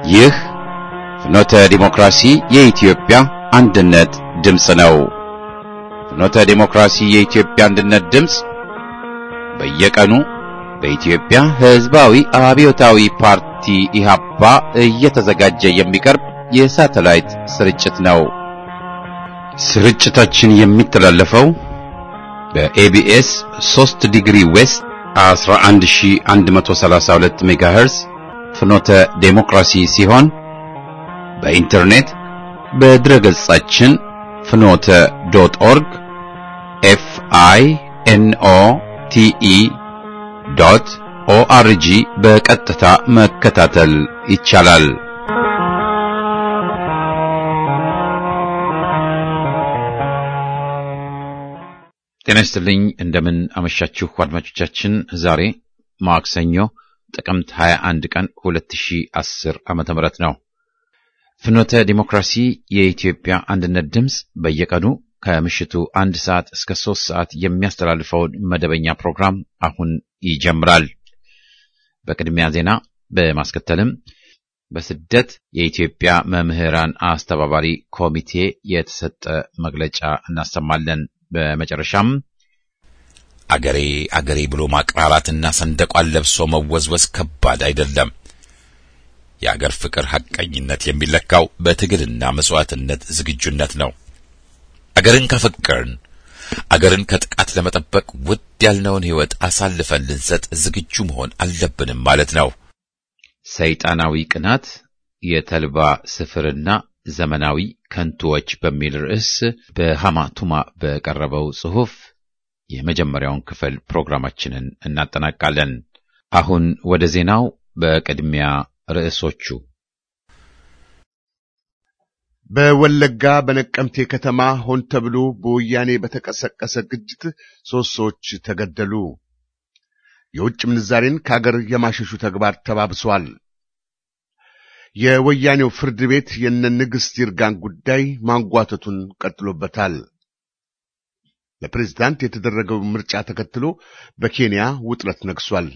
ይህ ፍኖተ ዲሞክራሲ የኢትዮጵያ አንድነት ድምፅ ነው። ፍኖተ ዲሞክራሲ የኢትዮጵያ አንድነት ድምፅ በየቀኑ በኢትዮጵያ ሕዝባዊ አብዮታዊ ፓርቲ ኢህአፓ እየተዘጋጀ የሚቀርብ የሳተላይት ስርጭት ነው። ስርጭታችን የሚተላለፈው በኤቢኤስ 3 ዲግሪ ዌስት 11132 ሜጋሄርዝ ፍኖተ ዴሞክራሲ ሲሆን በኢንተርኔት በድረገጻችን ፍኖተ ዶት ኦርግ ኤፍ አይ ኤን ኦ ቲ ኢ ዶት ኦአርጂ በቀጥታ መከታተል ይቻላል። ጤና ይስጥልኝ። እንደምን አመሻችሁ አድማጮቻችን። ዛሬ ማክሰኞ ጥቅምት 21 ቀን 2010 ዓመተ ምህረት ነው። ፍኖተ ዲሞክራሲ የኢትዮጵያ አንድነት ድምፅ በየቀኑ ከምሽቱ አንድ ሰዓት እስከ ሶስት ሰዓት የሚያስተላልፈውን መደበኛ ፕሮግራም አሁን ይጀምራል። በቅድሚያ ዜና በማስከተልም በስደት የኢትዮጵያ መምህራን አስተባባሪ ኮሚቴ የተሰጠ መግለጫ እናሰማለን። በመጨረሻም አገሬ አገሬ ብሎ ማቅራራትና ሰንደቋን ለብሶ መወዝወዝ ከባድ አይደለም። የአገር ፍቅር ሐቀኝነት የሚለካው በትግልና መስዋዕትነት ዝግጁነት ነው። አገርን ካፈቀርን አገርን ከጥቃት ለመጠበቅ ውድ ያልነውን ሕይወት አሳልፈን ልንሰጥ ዝግጁ መሆን አለብንም ማለት ነው። ሰይጣናዊ ቅናት የተልባ ስፍርና ዘመናዊ ከንቱዎች በሚል ርዕስ በሐማቱማ በቀረበው ጽሑፍ የመጀመሪያውን ክፍል ፕሮግራማችንን እናጠናቃለን። አሁን ወደ ዜናው። በቅድሚያ ርዕሶቹ በወለጋ በነቀምቴ ከተማ ሆን ተብሎ በወያኔ በተቀሰቀሰ ግጭት ሶስት ሰዎች ተገደሉ። የውጭ ምንዛሬን ከአገር የማሸሹ ተግባር ተባብሷል። የወያኔው ፍርድ ቤት የነ ንግሥት ይርጋን ጉዳይ ማንጓተቱን ቀጥሎበታል። ለፕሬዝዳንት የተደረገው ምርጫ ተከትሎ በኬንያ ውጥረት ነግሷል።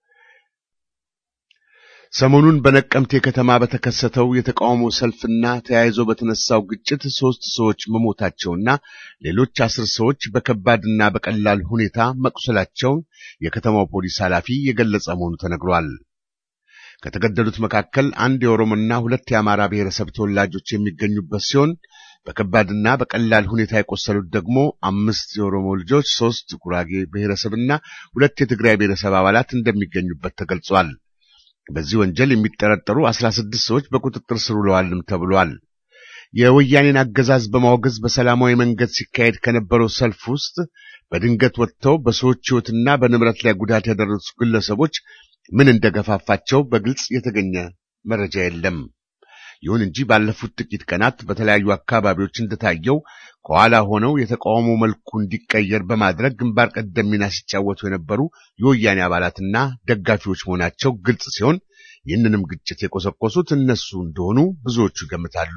ሰሞኑን በነቀምቴ ከተማ በተከሰተው የተቃውሞ ሰልፍና ተያይዞ በተነሳው ግጭት ሦስት ሰዎች መሞታቸውና ሌሎች አስር ሰዎች በከባድና በቀላል ሁኔታ መቁሰላቸውን የከተማው ፖሊስ ኃላፊ የገለጸ መሆኑ ተነግሯል። ከተገደሉት መካከል አንድ የኦሮሞና ሁለት የአማራ ብሔረሰብ ተወላጆች የሚገኙበት ሲሆን በከባድና በቀላል ሁኔታ የቆሰሉት ደግሞ አምስት የኦሮሞ ልጆች፣ ሦስት ጉራጌ ብሔረሰብና ሁለት የትግራይ ብሔረሰብ አባላት እንደሚገኙበት ተገልጿል። በዚህ ወንጀል የሚጠረጠሩ አስራ ስድስት ሰዎች በቁጥጥር ስር ውለዋልም ተብሏል። የወያኔን አገዛዝ በማውገዝ በሰላማዊ መንገድ ሲካሄድ ከነበረው ሰልፍ ውስጥ በድንገት ወጥተው በሰዎች ሕይወትና በንብረት ላይ ጉዳት ያደረሱ ግለሰቦች ምን እንደገፋፋቸው በግልጽ የተገኘ መረጃ የለም። ይሁን እንጂ ባለፉት ጥቂት ቀናት በተለያዩ አካባቢዎች እንደታየው ከኋላ ሆነው የተቃውሞ መልኩ እንዲቀየር በማድረግ ግንባር ቀደም ሚና ሲጫወቱ የነበሩ የወያኔ አባላትና ደጋፊዎች መሆናቸው ግልጽ ሲሆን ይህንንም ግጭት የቆሰቆሱት እነሱ እንደሆኑ ብዙዎቹ ይገምታሉ።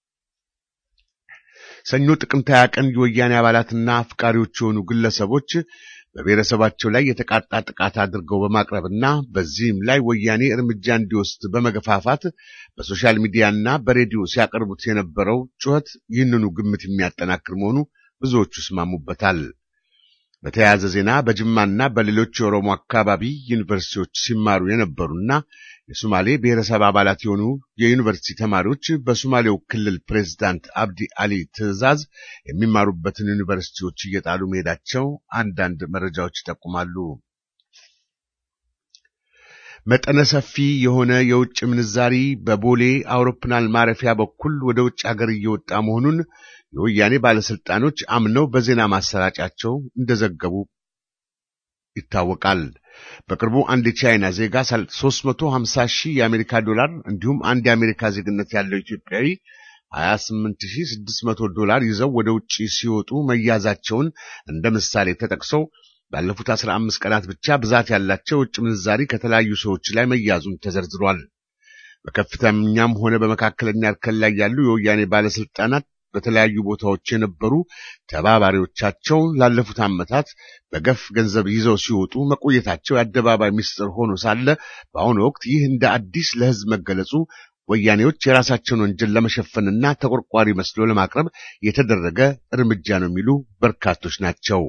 ሰኞ ጥቅምት ሃያ ቀን የወያኔ አባላትና አፍቃሪዎች የሆኑ ግለሰቦች በብሔረሰባቸው ላይ የተቃጣ ጥቃት አድርገው በማቅረብና በዚህም ላይ ወያኔ እርምጃ እንዲወስድ በመገፋፋት በሶሻል ሚዲያና በሬዲዮ ሲያቀርቡት የነበረው ጩኸት ይህንኑ ግምት የሚያጠናክር መሆኑ ብዙዎቹ ይስማሙበታል። በተያያዘ ዜና በጅማና በሌሎች የኦሮሞ አካባቢ ዩኒቨርሲቲዎች ሲማሩ የነበሩና የሶማሌ ብሔረሰብ አባላት የሆኑ የዩኒቨርሲቲ ተማሪዎች በሶማሌው ክልል ፕሬዝዳንት አብዲ አሊ ትዕዛዝ የሚማሩበትን ዩኒቨርሲቲዎች እየጣሉ መሄዳቸው አንዳንድ መረጃዎች ይጠቁማሉ። መጠነ ሰፊ የሆነ የውጭ ምንዛሪ በቦሌ አውሮፕላን ማረፊያ በኩል ወደ ውጭ ሀገር እየወጣ መሆኑን የወያኔ ባለስልጣኖች አምነው በዜና ማሰራጫቸው እንደዘገቡ ይታወቃል። በቅርቡ አንድ የቻይና ዜጋ 350 ሺህ የአሜሪካ ዶላር እንዲሁም አንድ የአሜሪካ ዜግነት ያለው ኢትዮጵያዊ 28600 ዶላር ይዘው ወደ ውጭ ሲወጡ መያዛቸውን እንደ ምሳሌ ተጠቅሰው ባለፉት 15 ቀናት ብቻ ብዛት ያላቸው ውጭ ምንዛሪ ከተለያዩ ሰዎች ላይ መያዙን ተዘርዝሯል። በከፍተኛም ሆነ በመካከለኛ እርከን ላይ ያሉ የወያኔ ባለስልጣናት በተለያዩ ቦታዎች የነበሩ ተባባሪዎቻቸው ላለፉት ዓመታት በገፍ ገንዘብ ይዘው ሲወጡ መቆየታቸው የአደባባይ ምስጢር ሆኖ ሳለ በአሁኑ ወቅት ይህ እንደ አዲስ ለሕዝብ መገለጹ ወያኔዎች የራሳቸውን ወንጀል ለመሸፈንና ተቆርቋሪ መስሎ ለማቅረብ የተደረገ እርምጃ ነው የሚሉ በርካቶች ናቸው።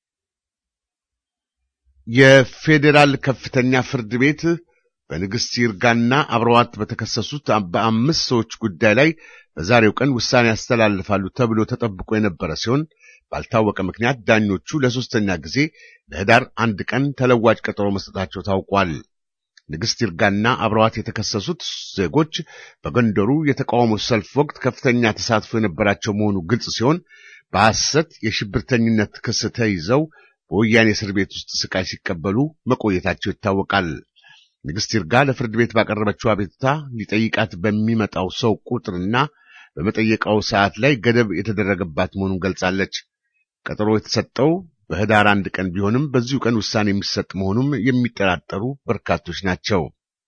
የፌዴራል ከፍተኛ ፍርድ ቤት በንግሥት ይርጋና አብረዋት በተከሰሱት በአምስት ሰዎች ጉዳይ ላይ በዛሬው ቀን ውሳኔ ያስተላልፋሉ ተብሎ ተጠብቆ የነበረ ሲሆን ባልታወቀ ምክንያት ዳኞቹ ለሶስተኛ ጊዜ ለህዳር አንድ ቀን ተለዋጭ ቀጠሮ መስጠታቸው ታውቋል። ንግሥት ይርጋና አብረዋት የተከሰሱት ዜጎች በጎንደሩ የተቃውሞ ሰልፍ ወቅት ከፍተኛ ተሳትፎ የነበራቸው መሆኑ ግልጽ ሲሆን በሐሰት የሽብርተኝነት ክስ ተይዘው በወያኔ እስር ቤት ውስጥ ስቃይ ሲቀበሉ መቆየታቸው ይታወቃል። ንግሥት ይርጋ ለፍርድ ቤት ባቀረበችው አቤቱታ ሊጠይቃት በሚመጣው ሰው ቁጥርና በመጠየቃው ሰዓት ላይ ገደብ የተደረገባት መሆኑን ገልጻለች። ቀጠሮ የተሰጠው በህዳር አንድ ቀን ቢሆንም በዚሁ ቀን ውሳኔ የሚሰጥ መሆኑም የሚጠራጠሩ በርካቶች ናቸው።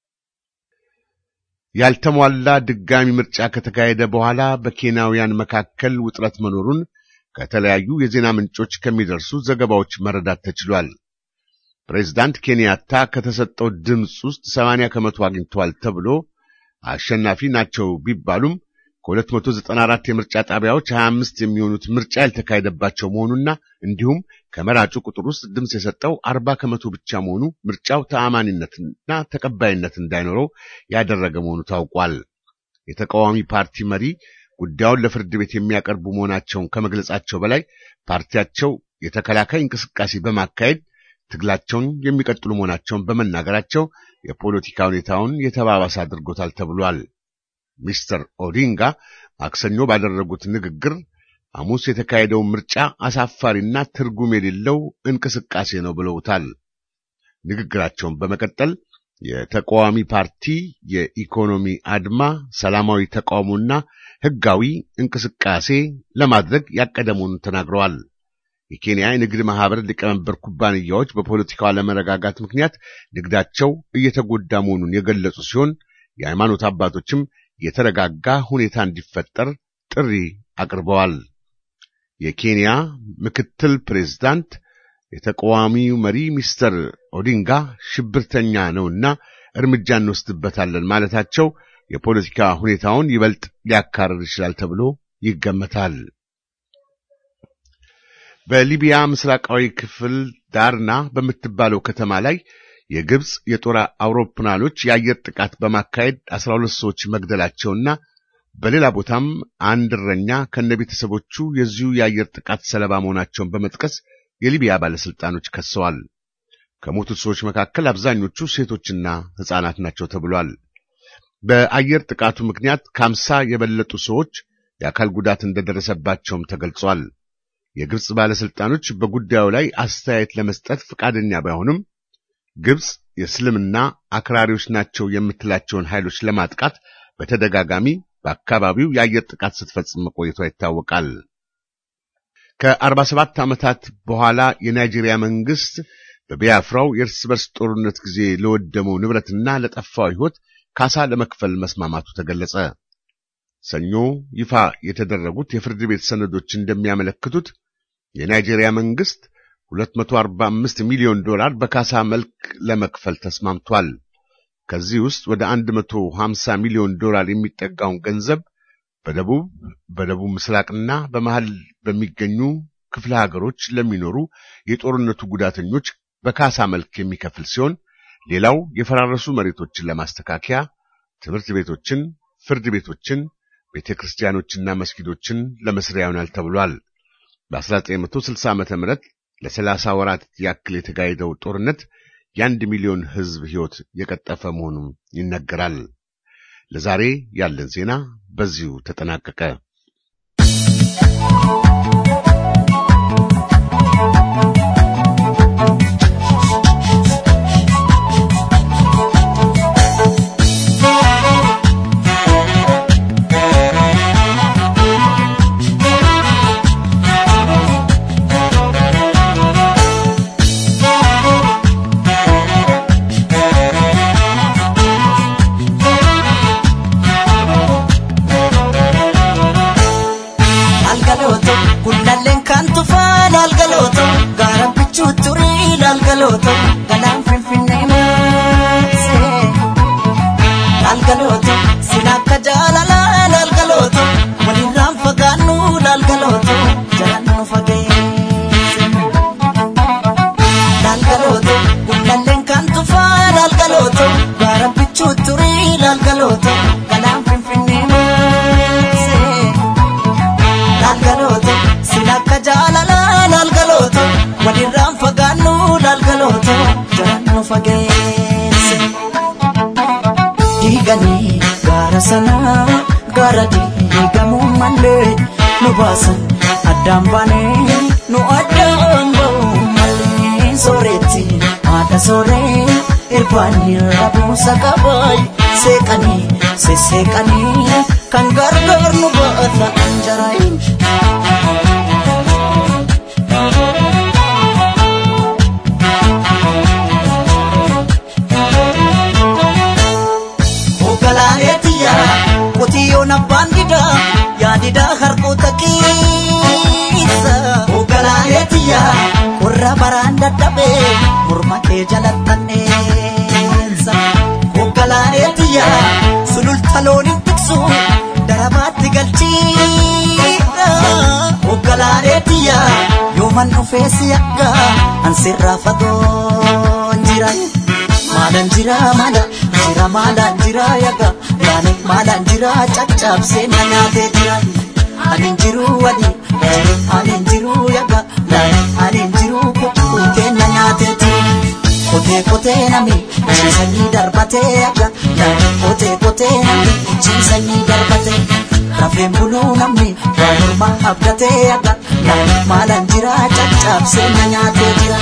ያልተሟላ ድጋሚ ምርጫ ከተካሄደ በኋላ በኬንያውያን መካከል ውጥረት መኖሩን ከተለያዩ የዜና ምንጮች ከሚደርሱ ዘገባዎች መረዳት ተችሏል። ፕሬዝዳንት ኬንያታ ከተሰጠው ድምፅ ውስጥ ሰማንያ ከመቶ አግኝተዋል ተብሎ አሸናፊ ናቸው ቢባሉም ከ294 የምርጫ ጣቢያዎች 25 የሚሆኑት ምርጫ ያልተካሄደባቸው መሆኑና እንዲሁም ከመራጩ ቁጥር ውስጥ ድምፅ የሰጠው 40 ከመቶ ብቻ መሆኑ ምርጫው ተአማኒነትና ተቀባይነት እንዳይኖረው ያደረገ መሆኑ ታውቋል። የተቃዋሚ ፓርቲ መሪ ጉዳዩን ለፍርድ ቤት የሚያቀርቡ መሆናቸውን ከመግለጻቸው በላይ ፓርቲያቸው የተከላካይ እንቅስቃሴ በማካሄድ ትግላቸውን የሚቀጥሉ መሆናቸውን በመናገራቸው የፖለቲካ ሁኔታውን የተባባሰ አድርጎታል ተብሏል። ሚስተር ኦዲንጋ ማክሰኞ ባደረጉት ንግግር ሐሙስ የተካሄደውን ምርጫ አሳፋሪና ትርጉም የሌለው እንቅስቃሴ ነው ብለውታል። ንግግራቸውን በመቀጠል የተቃዋሚ ፓርቲ የኢኮኖሚ አድማ፣ ሰላማዊ ተቃውሞና ሕጋዊ እንቅስቃሴ ለማድረግ ያቀደ መሆኑን ተናግረዋል። የኬንያ የንግድ ማህበር ሊቀመንበር ኩባንያዎች በፖለቲካው አለመረጋጋት ምክንያት ንግዳቸው እየተጎዳ መሆኑን የገለጹ ሲሆን የሃይማኖት አባቶችም የተረጋጋ ሁኔታ እንዲፈጠር ጥሪ አቅርበዋል። የኬንያ ምክትል ፕሬዝዳንት የተቃዋሚው መሪ ሚስተር ኦዲንጋ ሽብርተኛ ነውና እርምጃ እንወስድበታለን ማለታቸው የፖለቲካ ሁኔታውን ይበልጥ ሊያካርር ይችላል ተብሎ ይገመታል። በሊቢያ ምስራቃዊ ክፍል ዳርና በምትባለው ከተማ ላይ የግብፅ የጦር አውሮፕላኖች የአየር ጥቃት በማካሄድ 12 ሰዎች መግደላቸውና በሌላ ቦታም አንድ እረኛ ከነቤተሰቦቹ የዚሁ የአየር ጥቃት ሰለባ መሆናቸውን በመጥቀስ የሊቢያ ባለስልጣኖች ከሰዋል። ከሞቱት ሰዎች መካከል አብዛኞቹ ሴቶችና ሕፃናት ናቸው ተብሏል። በአየር ጥቃቱ ምክንያት ከአምሳ የበለጡ ሰዎች የአካል ጉዳት እንደደረሰባቸውም ተገልጿል። የግብፅ ባለስልጣኖች በጉዳዩ ላይ አስተያየት ለመስጠት ፈቃደኛ ባይሆንም ግብፅ የእስልምና አክራሪዎች ናቸው የምትላቸውን ኃይሎች ለማጥቃት በተደጋጋሚ በአካባቢው የአየር ጥቃት ስትፈጽም መቆየቷ ይታወቃል። ከ47 ዓመታት በኋላ የናይጄሪያ መንግስት በቢያፍራው የእርስ በርስ ጦርነት ጊዜ ለወደመው ንብረትና ለጠፋው ሕይወት ካሳ ለመክፈል መስማማቱ ተገለጸ። ሰኞ ይፋ የተደረጉት የፍርድ ቤት ሰነዶች እንደሚያመለክቱት የናይጄሪያ መንግስት 245 ሚሊዮን ዶላር በካሳ መልክ ለመክፈል ተስማምቷል። ከዚህ ውስጥ ወደ 150 ሚሊዮን ዶላር የሚጠጋውን ገንዘብ በደቡብ በደቡብ ምስራቅና በመሃል በሚገኙ ክፍለ ሀገሮች ለሚኖሩ የጦርነቱ ጉዳተኞች በካሳ መልክ የሚከፍል ሲሆን ሌላው የፈራረሱ መሬቶችን ለማስተካከያ፣ ትምህርት ቤቶችን፣ ፍርድ ቤቶችን፣ ቤተ ክርስቲያኖችና መስጊዶችን ለመስሪያ ይሆናል ተብሏል። በ1960 ዓመተ ምህረት ለሰላሳ ወራት ያክል የተካሄደው ጦርነት የአንድ ሚሊዮን ሕዝብ ሕይወት የቀጠፈ መሆኑን ይነገራል። ለዛሬ ያለን ዜና በዚሁ ተጠናቀቀ። galgaloto galaan finfinnee maasee galgaloto sin akka laalgalooto galaan finfinnee maasee laalgalooto sin akka jaalalaa laalgalooto walirraan fagaannu laalgalooto jalaan nu fageesse diiganii gaara sanaa gaara diigamuu malee nu baasan addaan baanee nu addaan ba'uu malee sooretti haadha sooree irbaanii rabuusa qabaay seeqanii sesseeqanii kan gargaar nu baata anjaraayin. Ogalaaleetiya qotiyyoon abbaan didaa yaadidaa harkoota keessa. Ogalaaleetiya qorra baraan dadhabee morma kee jalattanneessa. Ogalaaleetiya sululta looniin tiksu darabaatti galchiidha. Ogalaaleetiya yooman dhufee si akka ansirraa fagoon jira. Maalaan jira maala jira maalaan jira yaga yaani maalaan jira caccabsee na nyaatee jira. Ani jiru wali ani jiru yaga ani jiru kukkutee na nyaatee jira. Kotee kotee nami ciisanii darbatee yaga kotee kotee nami ciisanii darbatee. Rafeen buluu namni waa morma abdatee yaga maalaan jira caccabsee na nyaatee jira.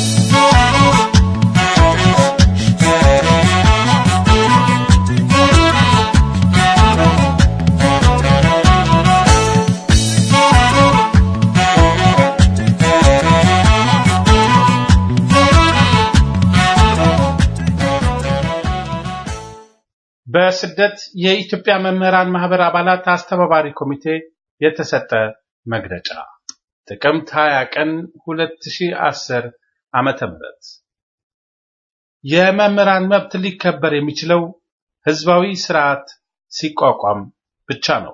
በስደት የኢትዮጵያ መምህራን ማህበር አባላት አስተባባሪ ኮሚቴ የተሰጠ መግለጫ ጥቅምት 20 ቀን 2010 ዓመተ ምህረት የመምህራን መብት ሊከበር የሚችለው ህዝባዊ ስርዓት ሲቋቋም ብቻ ነው።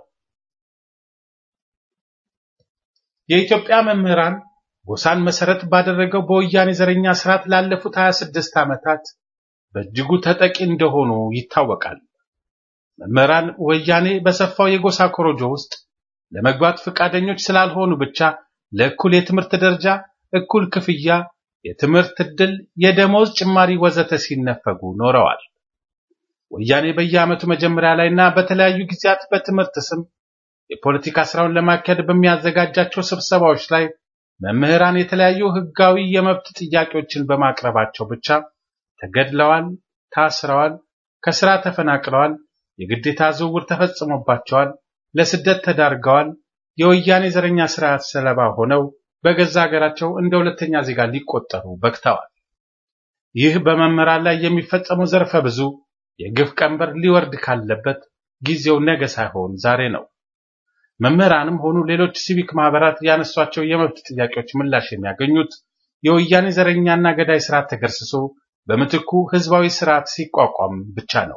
የኢትዮጵያ መምህራን ጎሳን መሰረት ባደረገው በወያኔ ዘረኛ ስርዓት ላለፉት 26 ዓመታት በእጅጉ ተጠቂ እንደሆኑ ይታወቃል። መምህራን ወያኔ በሰፋው የጎሳ ኮሮጆ ውስጥ ለመግባት ፈቃደኞች ስላልሆኑ ብቻ ለእኩል የትምህርት ደረጃ፣ እኩል ክፍያ፣ የትምህርት ዕድል፣ የደሞዝ ጭማሪ ወዘተ ሲነፈጉ ኖረዋል። ወያኔ በየዓመቱ መጀመሪያ ላይና በተለያዩ ጊዜያት በትምህርት ስም የፖለቲካ ስራውን ለማካሄድ በሚያዘጋጃቸው ስብሰባዎች ላይ መምህራን የተለያዩ ህጋዊ የመብት ጥያቄዎችን በማቅረባቸው ብቻ ተገድለዋል፣ ታስረዋል፣ ከስራ ተፈናቅለዋል፣ የግዴታ ዝውውር ተፈጽሞባቸዋል፣ ለስደት ተዳርገዋል፣ የወያኔ ዘረኛ ስርዓት ሰለባ ሆነው በገዛ ሀገራቸው እንደ ሁለተኛ ዜጋ ሊቆጠሩ በቅተዋል። ይህ በመምህራን ላይ የሚፈጸመው ዘርፈ ብዙ የግፍ ቀንበር ሊወርድ ካለበት ጊዜው ነገ ሳይሆን ዛሬ ነው። መምህራንም ሆኑ ሌሎች ሲቪክ ማህበራት ያነሷቸው የመብት ጥያቄዎች ምላሽ የሚያገኙት የወያኔ ዘረኛና ገዳይ ስርዓት ተገርስሶ በምትኩ ህዝባዊ ስርዓት ሲቋቋም ብቻ ነው።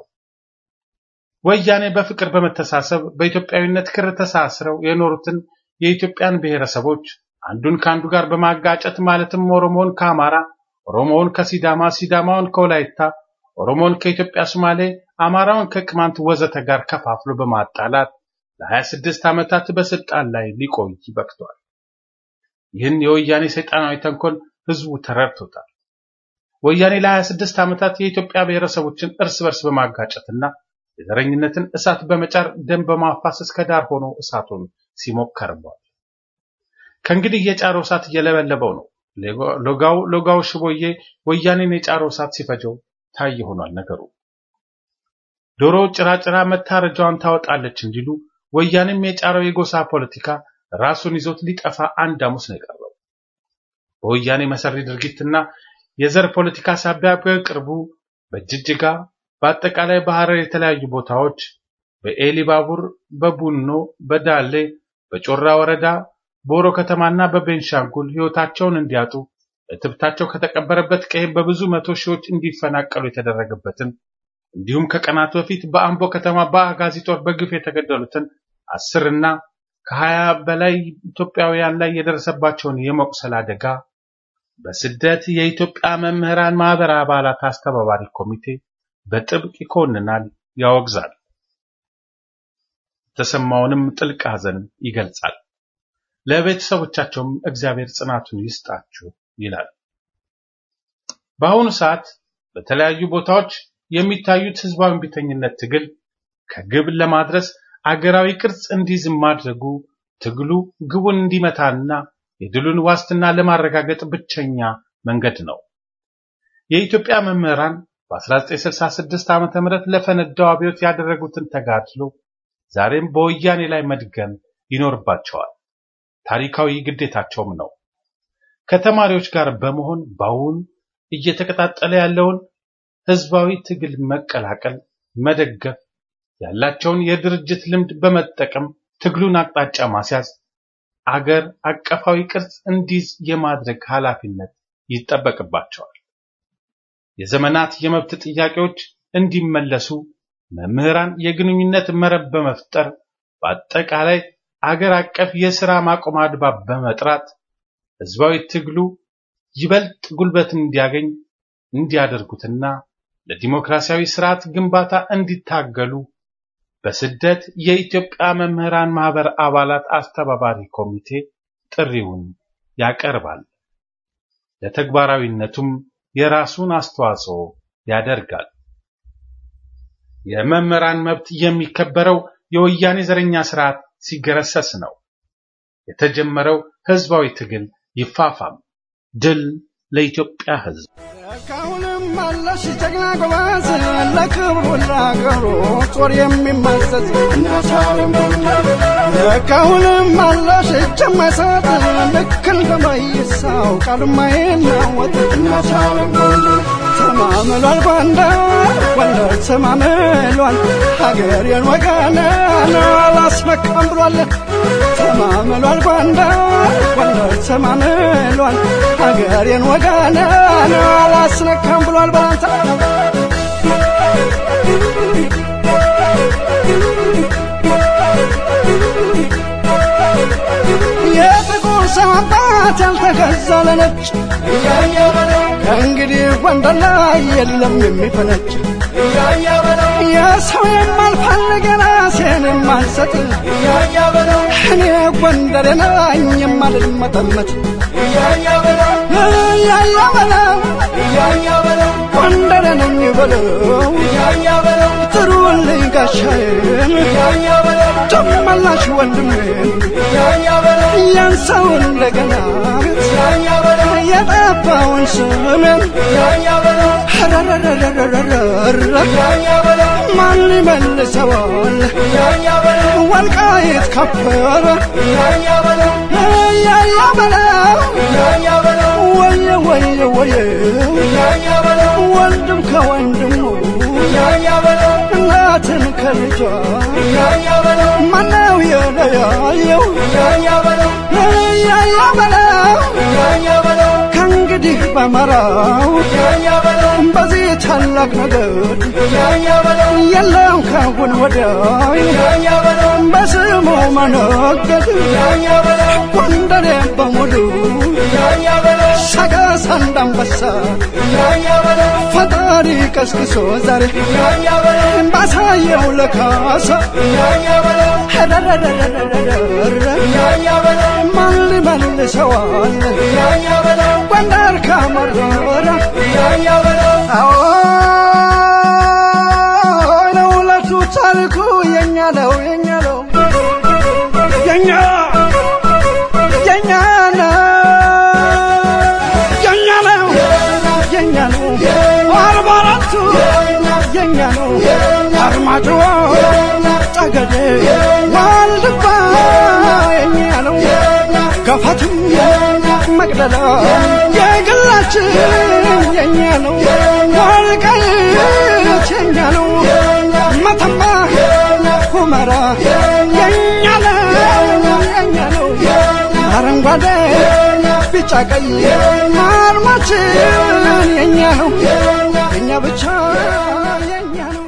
ወያኔ በፍቅር በመተሳሰብ በኢትዮጵያዊነት ክር ተሳስረው የኖሩትን የኢትዮጵያን ብሔረሰቦች አንዱን ከአንዱ ጋር በማጋጨት ማለትም ኦሮሞውን ከአማራ፣ ኦሮሞውን ከሲዳማ፣ ሲዳማውን ከወላይታ፣ ኦሮሞውን ከኢትዮጵያ ሶማሌ፣ አማራውን ከቅማንት ወዘተ ጋር ከፋፍሎ በማጣላት ለ26 ዓመታት በስልጣን ላይ ሊቆይ በቅቷል። ይህን የወያኔ ሰይጣናዊ ተንኮል ህዝቡ ተረድቶታል። ወያኔ ለ26 ዓመታት የኢትዮጵያ ብሔረሰቦችን እርስ በርስ በማጋጨትና የዘረኝነትን እሳት በመጫር ደም በማፋሰስ ከዳር ሆኖ እሳቱን ሲሞቅ ከርሟል። ከእንግዲህ የጫረው እሳት እየለበለበው ነው። ሎጋው ሎጋው ሽቦዬ ወያኔን የጫረው እሳት ሲፈጀው ታይ ሆኗል ነገሩ። ዶሮ ጭራጭራ መታረጃዋን ታወጣለች እንዲሉ ወያኔም የጫረው የጎሳ ፖለቲካ ራሱን ይዞት ሊጠፋ አንድ ሐሙስ ነው የቀረው። በወያኔ መሰሪ ድርጊትና የዘር ፖለቲካ ሳቢያ በቅርቡ በጅጅጋ በአጠቃላይ በሐረር የተለያዩ ቦታዎች በኤሊባቡር፣ በቡኖ፣ በዳሌ፣ በጮራ ወረዳ፣ ቦሮ ከተማና በቤንሻንጉል ህይወታቸውን እንዲያጡ እትብታቸው ከተቀበረበት ቀይም በብዙ መቶ ሺዎች እንዲፈናቀሉ የተደረገበትን እንዲሁም ከቀናት በፊት በአምቦ ከተማ በአጋዚ ጦር በግፍ የተገደሉትን አስርና ከሀያ በላይ ኢትዮጵያውያን ላይ የደረሰባቸውን የመቁሰል አደጋ በስደት የኢትዮጵያ መምህራን ማህበር አባላት አስተባባሪ ኮሚቴ በጥብቅ ይኮንናል፣ ያወግዛል። የተሰማውንም ጥልቅ ሐዘን ይገልጻል። ለቤተሰቦቻቸውም እግዚአብሔር ጽናቱን ይስጣችሁ ይላል። በአሁኑ ሰዓት በተለያዩ ቦታዎች የሚታዩት ህዝባዊ እምቢተኝነት ትግል ከግብ ለማድረስ አገራዊ ቅርጽ እንዲይዝ ማድረጉ ትግሉ ግቡን እንዲመታና የድሉን ዋስትና ለማረጋገጥ ብቸኛ መንገድ ነው። የኢትዮጵያ መምህራን በ1966 ዓ.ም ለፈነዳው አብዮት ያደረጉትን ተጋድሎ ዛሬም በወያኔ ላይ መድገም ይኖርባቸዋል። ታሪካዊ ግዴታቸውም ነው። ከተማሪዎች ጋር በመሆን በአሁን እየተቀጣጠለ ያለውን ህዝባዊ ትግል መቀላቀል፣ መደገፍ፣ ያላቸውን የድርጅት ልምድ በመጠቀም ትግሉን አቅጣጫ ማስያዝ፣ አገር አቀፋዊ ቅርጽ እንዲይዝ የማድረግ ኃላፊነት ይጠበቅባቸዋል። የዘመናት የመብት ጥያቄዎች እንዲመለሱ መምህራን የግንኙነት መረብ በመፍጠር በአጠቃላይ አገር አቀፍ የሥራ ማቆም አድማ በመጥራት ህዝባዊ ትግሉ ይበልጥ ጉልበት እንዲያገኝ እንዲያደርጉትና ለዲሞክራሲያዊ ስርዓት ግንባታ እንዲታገሉ በስደት የኢትዮጵያ መምህራን ማህበር አባላት አስተባባሪ ኮሚቴ ጥሪውን ያቀርባል። ለተግባራዊነቱም የራሱን አስተዋጽኦ ያደርጋል። የመምህራን መብት የሚከበረው የወያኔ ዘረኛ ስርዓት ሲገረሰስ ነው። የተጀመረው ህዝባዊ ትግል ይፋፋም። ድል ለኢትዮጵያ ህዝብ። ካሁንም አለሽ ጀግና ጎበዝ ለክብሩ ለአገሩ ጦር የሚመዘዝ ካሁንም አለሽ እጅ የማይሰጥ ልክ እንደ መይሳው ቃል የማይናወጥ ተማምሏል ጎንደር ጎንደር ተማምሏል ሀገሬን ወገኔን አላስመካም ብሏል ተማምሏል ጎንደር ጎንደር ተማምሏል ሀገሬን ወገኔን አላስነካም ብሏል ባንተ የጥቁር ሰው አባት ያልተገዛ ለነጭ ከእንግዲህ ጎንደር ላይ የለም የሚፈነጭ የሰው የማልፈልግ ራሴን የማልሰጥ እኔ ጎንደር ነኝ የማልመጠመጥ እያያ በለው ጎንደር ነኝ በለው ጥሩልኝ ጋሻዬን ጨመላሽ ወንድሜን ያን ሰው እንደገና የጠፋውን ስሜን ማን ይመልሰዋል ወልቃይት ከበረ እያያ በለው ወየ ወየ ወየ ወንድም ከወንድሙ እናትን ከልጇ ማነው የለያየው እያያ በለው ከእንግዲህ በመራው በዚህ ታላቅ ነገር የለም ካሁን ወዲያ በስሙ መነገድ ጎንደሬ በሙሉ ሰቀስ አንዳንበሳ ፈጣሪ ቀስቅሶ ዛሬ ባሳየው ለካሳ ማን ሊመልሰዋል ጎንደር ካመረረ አዎ ለሁለቱ ታሪኩ የኛ ነው የኛ ነው የኛ የኛ ነው የኛ ነው የኛ ነው አርባ አራቱ የኛ ነው አርማጭሆ ጠገዴ ዋልድባ የኛ ነው ገፋትም መቅደላ የግላችን የኛ ነው ወልቃይት የኛ ነው መተማ ሁመራ የኛ ነው የኛ ነው አረንጓዴ ቢጫ ቀይ አርማችን የኛ ነው የኛ ብቻ የኛ ነው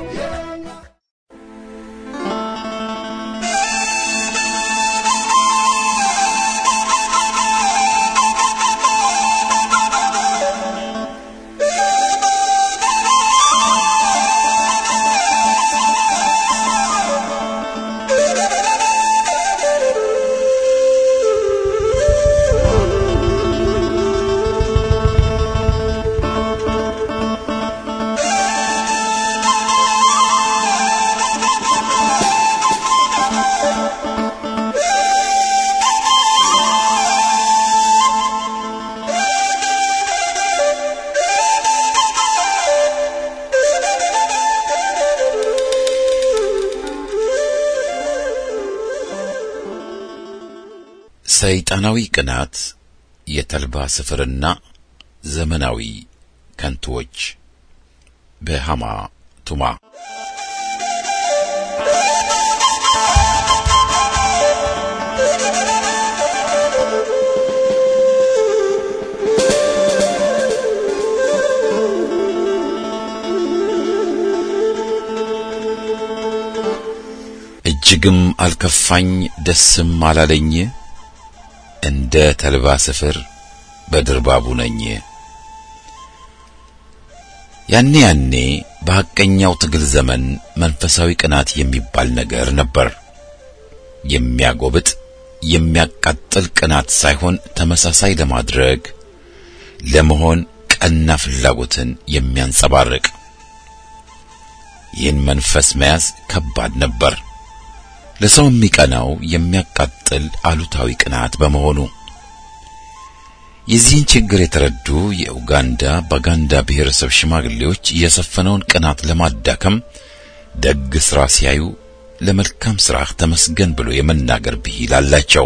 ሰይጣናዊ ቅናት፣ የተልባ ስፍርና ዘመናዊ ከንቱዎች በሃማ ቱማ እጅግም አልከፋኝ ደስም አላለኝ እንደ ተልባ ስፍር በድርባቡ ነኝ። ያኔ ያኔ በሐቀኛው ትግል ዘመን መንፈሳዊ ቅናት የሚባል ነገር ነበር። የሚያጎብጥ የሚያቃጥል ቅናት ሳይሆን ተመሳሳይ ለማድረግ ለመሆን ቀና ፍላጎትን የሚያንጸባርቅ ይህን መንፈስ መያዝ ከባድ ነበር። ለሰው የሚቀናው የሚያቃጥል አሉታዊ ቅናት በመሆኑ የዚህን ችግር የተረዱ የኡጋንዳ ባጋንዳ ብሔረሰብ ሽማግሌዎች የሰፈነውን ቅናት ለማዳከም ደግ ሥራ ሲያዩ ለመልካም ሥራህ ተመስገን ብሎ የመናገር ብሂል አላቸው።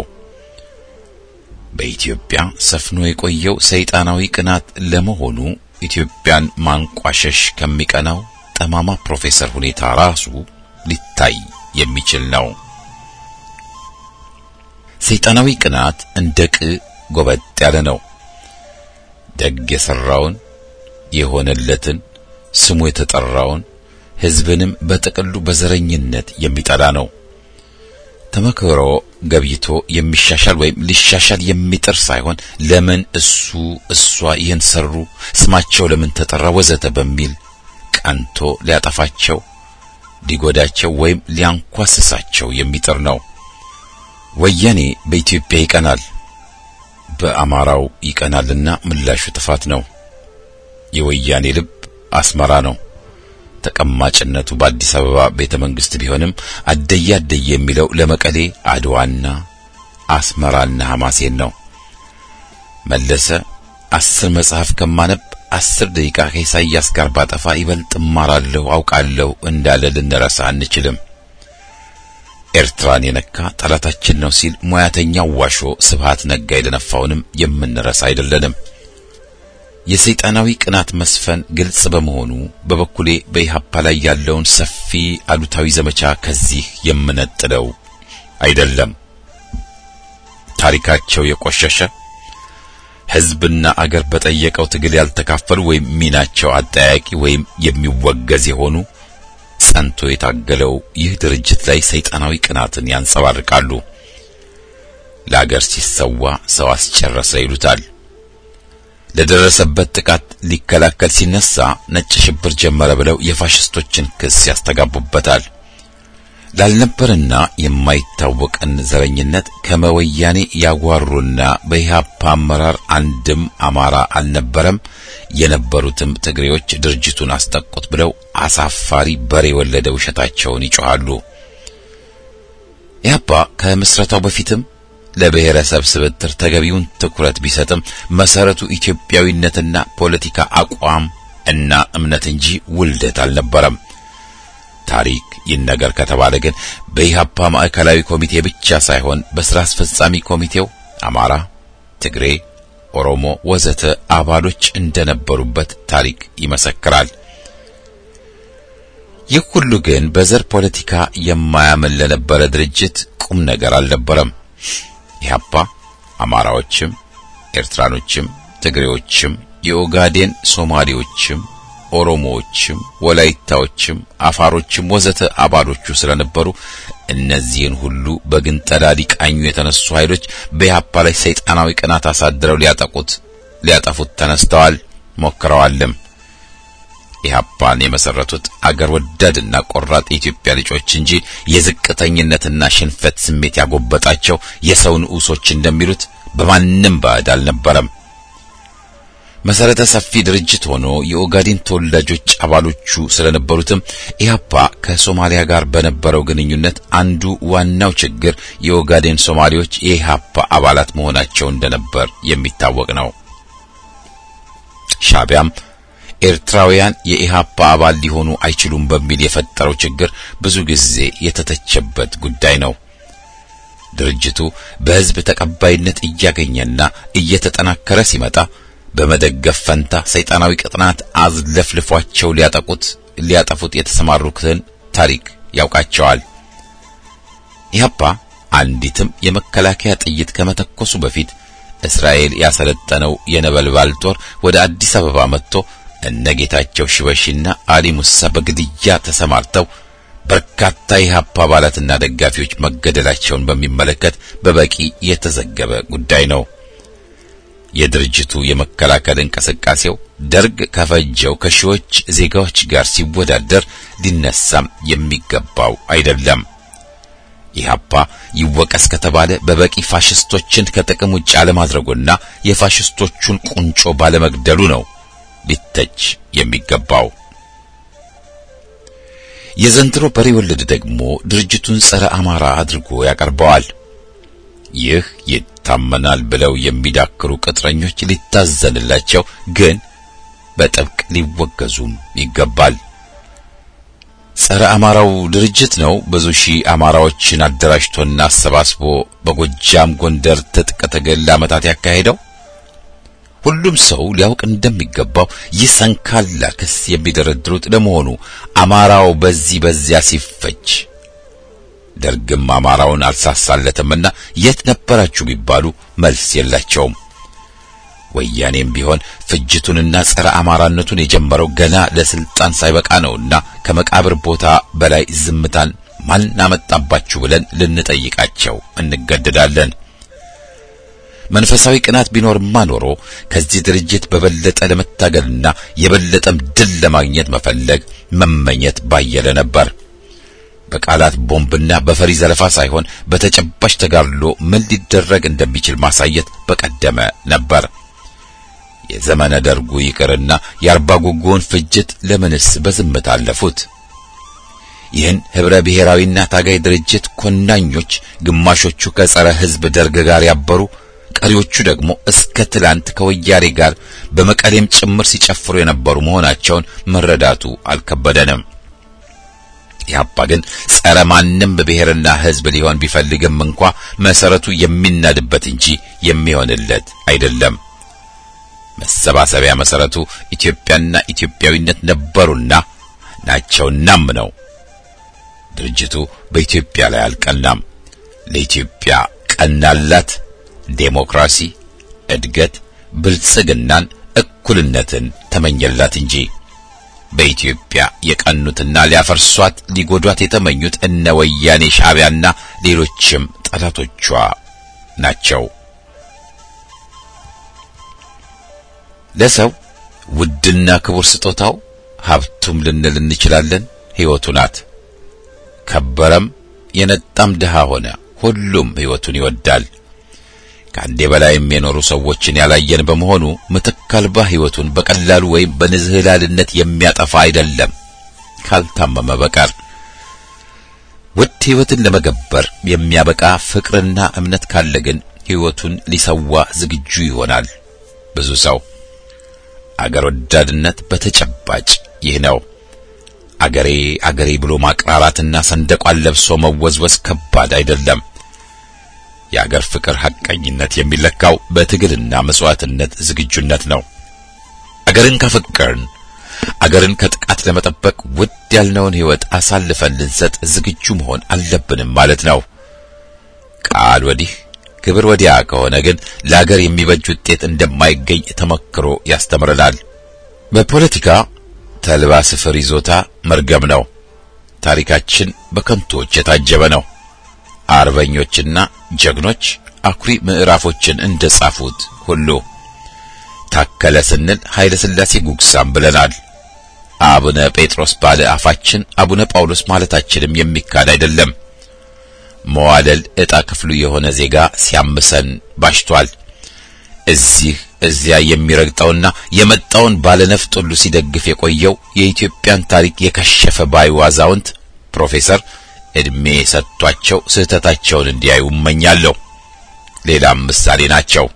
በኢትዮጵያ ሰፍኖ የቆየው ሰይጣናዊ ቅናት ለመሆኑ ኢትዮጵያን ማንቋሸሽ ከሚቀናው ጠማማ ፕሮፌሰር ሁኔታ ራሱ ሊታይ የሚችል ነው። ሰይጣናዊ ቅናት እንደ ቅ ጎበጥ ያለ ነው። ደግ የሰራውን የሆነለትን ስሙ የተጠራውን ሕዝብንም በጥቅሉ በዘረኝነት የሚጠላ ነው። ተመክሮ ገብይቶ የሚሻሻል ወይም ሊሻሻል የሚጥር ሳይሆን ለምን እሱ እሷ ይህን ሰሩ፣ ስማቸው ለምን ተጠራ፣ ወዘተ በሚል ቀንቶ ሊያጠፋቸው ሊጎዳቸው ወይም ሊያንኳስሳቸው የሚጥር ነው። ወያኔ በኢትዮጵያ ይቀናል፣ በአማራው ይቀናልና ምላሹ ጥፋት ነው። የወያኔ ልብ አስመራ ነው። ተቀማጭነቱ በአዲስ አበባ ቤተ መንግስት ቢሆንም አደየ አደየ የሚለው ለመቀሌ አድዋና አስመራና ሐማሴን ነው። መለሰ አስር መጽሐፍ ከማነብ አስር ደቂቃ ከኢሳይያስ ጋር ባጠፋ ይበልጥ እማራለሁ አውቃለሁ እንዳለ ልንረሳ አንችልም። ኤርትራን የነካ ጠላታችን ነው ሲል ሙያተኛው ዋሾ ስብሃት ነጋ የደነፋውንም የምንረሳ አይደለንም። የሰይጣናዊ ቅናት መስፈን ግልጽ በመሆኑ በበኩሌ በኢሃፓ ላይ ያለውን ሰፊ አሉታዊ ዘመቻ ከዚህ የምነጥለው አይደለም። ታሪካቸው የቆሸሸ ሕዝብና አገር በጠየቀው ትግል ያልተካፈሉ ወይም ሚናቸው አጠያቂ ወይም የሚወገዝ የሆኑ ጸንቶ የታገለው ይህ ድርጅት ላይ ሰይጣናዊ ቅናትን ያንጸባርቃሉ። ለአገር ሲሰዋ ሰው አስጨረሰ ይሉታል። ለደረሰበት ጥቃት ሊከላከል ሲነሳ ነጭ ሽብር ጀመረ ብለው የፋሽስቶችን ክስ ያስተጋቡበታል። ላልነበርና የማይታወቅን ዘረኝነት ከመወያኔ ያጓሩና በኢህአፓ አመራር አንድም አማራ አልነበረም፣ የነበሩትም ትግሬዎች ድርጅቱን አስጠቁት ብለው አሳፋሪ በሬ የወለደ ውሸታቸውን ይጮኻሉ። ኢህአፓ ከምስረታው በፊትም ለብሔረሰብ ስብጥር ተገቢውን ትኩረት ቢሰጥም መሰረቱ ኢትዮጵያዊነትና ፖለቲካ አቋም እና እምነት እንጂ ውልደት አልነበረም። ታሪክ ይነገር ከተባለ ግን በኢህአፓ ማዕከላዊ ኮሚቴ ብቻ ሳይሆን በስራ አስፈጻሚ ኮሚቴው አማራ፣ ትግሬ፣ ኦሮሞ ወዘተ አባሎች እንደነበሩበት ታሪክ ይመሰክራል። ይህ ሁሉ ግን በዘር ፖለቲካ የማያምን ለነበረ ድርጅት ቁም ነገር አልነበረም። ኢህአፓ አማራዎችም፣ ኤርትራኖችም፣ ትግሬዎችም፣ የኦጋዴን ሶማሌዎችም፣ ኦሮሞዎችም፣ ወላይታዎችም፣ አፋሮችም ወዘተ አባሎቹ ስለነበሩ እነዚህን ሁሉ በግንጠላ ሊቃኙ የተነሱ ኃይሎች በኢህአፓ ላይ ሰይጣናዊ ቅናት አሳድረው ሊያጠቁት ሊያጠፉት ተነስተዋል፣ ሞክረዋልም። ኢህአፓን የመሰረቱት አገር ወዳድና ቆራጥ የኢትዮጵያ ልጆች እንጂ የዝቅተኝነትና ሽንፈት ስሜት ያጎበጣቸው የሰው ንዑሶች እንደሚሉት በማንም ባዕድ አልነበረም። መሰረተ ሰፊ ድርጅት ሆኖ የኦጋዴን ተወላጆች አባሎቹ ስለነበሩትም ኢህአፓ ከሶማሊያ ጋር በነበረው ግንኙነት አንዱ ዋናው ችግር የኦጋዴን ሶማሌዎች የኢህአፓ አባላት መሆናቸው እንደነበር የሚታወቅ ነው። ሻቢያም ኤርትራውያን የኢህአፓ አባል ሊሆኑ አይችሉም በሚል የፈጠረው ችግር ብዙ ጊዜ የተተቸበት ጉዳይ ነው። ድርጅቱ በሕዝብ ተቀባይነት እያገኘና እየተጠናከረ ሲመጣ በመደገፍ ፈንታ ሰይጣናዊ ቅጥናት አዝለፍልፏቸው ሊያጠቁት ሊያጠፉት የተሰማሩትን ታሪክ ያውቃቸዋል። ኢህአፓ አንዲትም የመከላከያ ጥይት ከመተኮሱ በፊት እስራኤል ያሰለጠነው የነበልባል ጦር ወደ አዲስ አበባ መጥቶ እነ ጌታቸው ሽበሺና አሊ ሙሳ በግድያ ተሰማርተው በርካታ የኢህአፓ አባላትና ደጋፊዎች መገደላቸውን በሚመለከት በበቂ የተዘገበ ጉዳይ ነው። የድርጅቱ የመከላከል እንቅስቃሴው ደርግ ከፈጀው ከሺዎች ዜጋዎች ጋር ሲወዳደር ሊነሳም የሚገባው አይደለም። ኢህአፓ ይወቀስ ከተባለ በበቂ ፋሽስቶችን ከጥቅም ውጭ አለማድረጉና የፋሽስቶቹን ቁንጮ ባለመግደሉ ነው ሊተች የሚገባው። የዘንድሮ በሬ ወለድ ደግሞ ድርጅቱን ጸረ አማራ አድርጎ ያቀርበዋል። ይህ ይታመናል ብለው የሚዳክሩ ቅጥረኞች ሊታዘንላቸው፣ ግን በጥብቅ ሊወገዙም ይገባል። ጸረ አማራው ድርጅት ነው ብዙ ሺህ አማራዎችን አደራጅቶና አሰባስቦ በጎጃም ጎንደር ትጥቅ ትግል ለዓመታት ያካሄደው። ሁሉም ሰው ሊያውቅ እንደሚገባው ይህ ሰንካላ ክስ የሚደረድሩት ለመሆኑ አማራው በዚህ በዚያ ሲፈጅ ደርግም አማራውን አልሳሳለትምና የት ነበራችሁ ቢባሉ መልስ የላቸውም። ወያኔም ቢሆን ፍጅቱንና ጸረ አማራነቱን የጀመረው ገና ለስልጣን ሳይበቃ ነውና ከመቃብር ቦታ በላይ ዝምታን ማን አመጣባችሁ ብለን ልንጠይቃቸው እንገደዳለን። መንፈሳዊ ቅናት ቢኖርማ ኖሮ ከዚህ ድርጅት በበለጠ ለመታገልና የበለጠም ድል ለማግኘት መፈለግ መመኘት ባየለ ነበር። በቃላት ቦምብና በፈሪ ዘለፋ ሳይሆን በተጨባጭ ተጋድሎ ምን ሊደረግ እንደሚችል ማሳየት በቀደመ ነበር። የዘመነ ደርጉ ይቅርና የአርባ ጉጉውን ፍጅት ለምንስ በዝምታ አለፉት? ይህን ህብረ ብሔራዊና ታጋይ ድርጅት ኮናኞች ግማሾቹ ከጸረ ሕዝብ ደርግ ጋር ያበሩ፣ ቀሪዎቹ ደግሞ እስከ ትላንት ከወያኔ ጋር በመቀሌም ጭምር ሲጨፍሩ የነበሩ መሆናቸውን መረዳቱ አልከበደንም። ኢህአፓ ግን ጸረ ማንም ብሔርና ሕዝብ ሊሆን ቢፈልግም እንኳ መሰረቱ የሚናድበት እንጂ የሚሆንለት አይደለም። መሰባሰቢያ መሰረቱ ኢትዮጵያና ኢትዮጵያዊነት ነበሩና ናቸውናም ነው። ድርጅቱ በኢትዮጵያ ላይ አልቀናም። ለኢትዮጵያ ቀናላት ዴሞክራሲ፣ እድገት፣ ብልጽግናን፣ እኩልነትን ተመኘላት እንጂ በኢትዮጵያ የቀኑትና ሊያፈርሷት ሊጎዷት የተመኙት እነ ወያኔ ሻዕቢያና ሌሎችም ጠላቶቿ ናቸው። ለሰው ውድና ክቡር ስጦታው ሀብቱም ልንል እንችላለን ሕይወቱ ናት። ከበረም የነጣም ድሃ ሆነ ሁሉም ሕይወቱን ይወዳል። ከአንዴ በላይም የኖሩ ሰዎችን ያላየን በመሆኑ ምትክ አልባ ሕይወቱን በቀላሉ ወይም በንዝህላልነት የሚያጠፋ አይደለም ካልታመመ በቀር። ውድ ሕይወትን ለመገበር የሚያበቃ ፍቅርና እምነት ካለ ግን ሕይወቱን ሊሰዋ ዝግጁ ይሆናል ብዙ ሰው። አገር ወዳድነት በተጨባጭ ይህ ነው። አገሬ አገሬ ብሎ ማቅራራትና ሰንደቋን ለብሶ መወዝወዝ ከባድ አይደለም። የአገር ፍቅር ሐቀኝነት የሚለካው በትግልና መስዋዕትነት ዝግጁነት ነው። አገርን ካፈቀርን አገርን ከጥቃት ለመጠበቅ ውድ ያልነውን ሕይወት አሳልፈን ልንሰጥ ዝግጁ መሆን አለብንም ማለት ነው። ቃል ወዲህ ክብር ወዲያ ከሆነ ግን ለአገር የሚበጅ ውጤት እንደማይገኝ ተመክሮ ያስተምረናል። በፖለቲካ ተልባ ስፍር ይዞታ መርገም ነው። ታሪካችን በከንቶች የታጀበ ነው። አርበኞችና ጀግኖች አኩሪ ምዕራፎችን እንደጻፉት ሁሉ ታከለ ስንል ኃይለ ሥላሴ ጉግሳም ብለናል። አቡነ ጴጥሮስ ባለ አፋችን አቡነ ጳውሎስ ማለታችንም የሚካድ አይደለም። መዋደል ዕጣ ክፍሉ የሆነ ዜጋ ሲያምሰን ባሽቷል። እዚህ እዚያ የሚረግጠውና የመጣውን ባለነፍጥ ሁሉ ሲደግፍ የቆየው የኢትዮጵያን ታሪክ የከሸፈ ባዩ አዛውንት ፕሮፌሰር እድሜ ሰጥቷቸው ስህተታቸውን እንዲያዩ እመኛለሁ። ሌላም ምሳሌ ናቸው።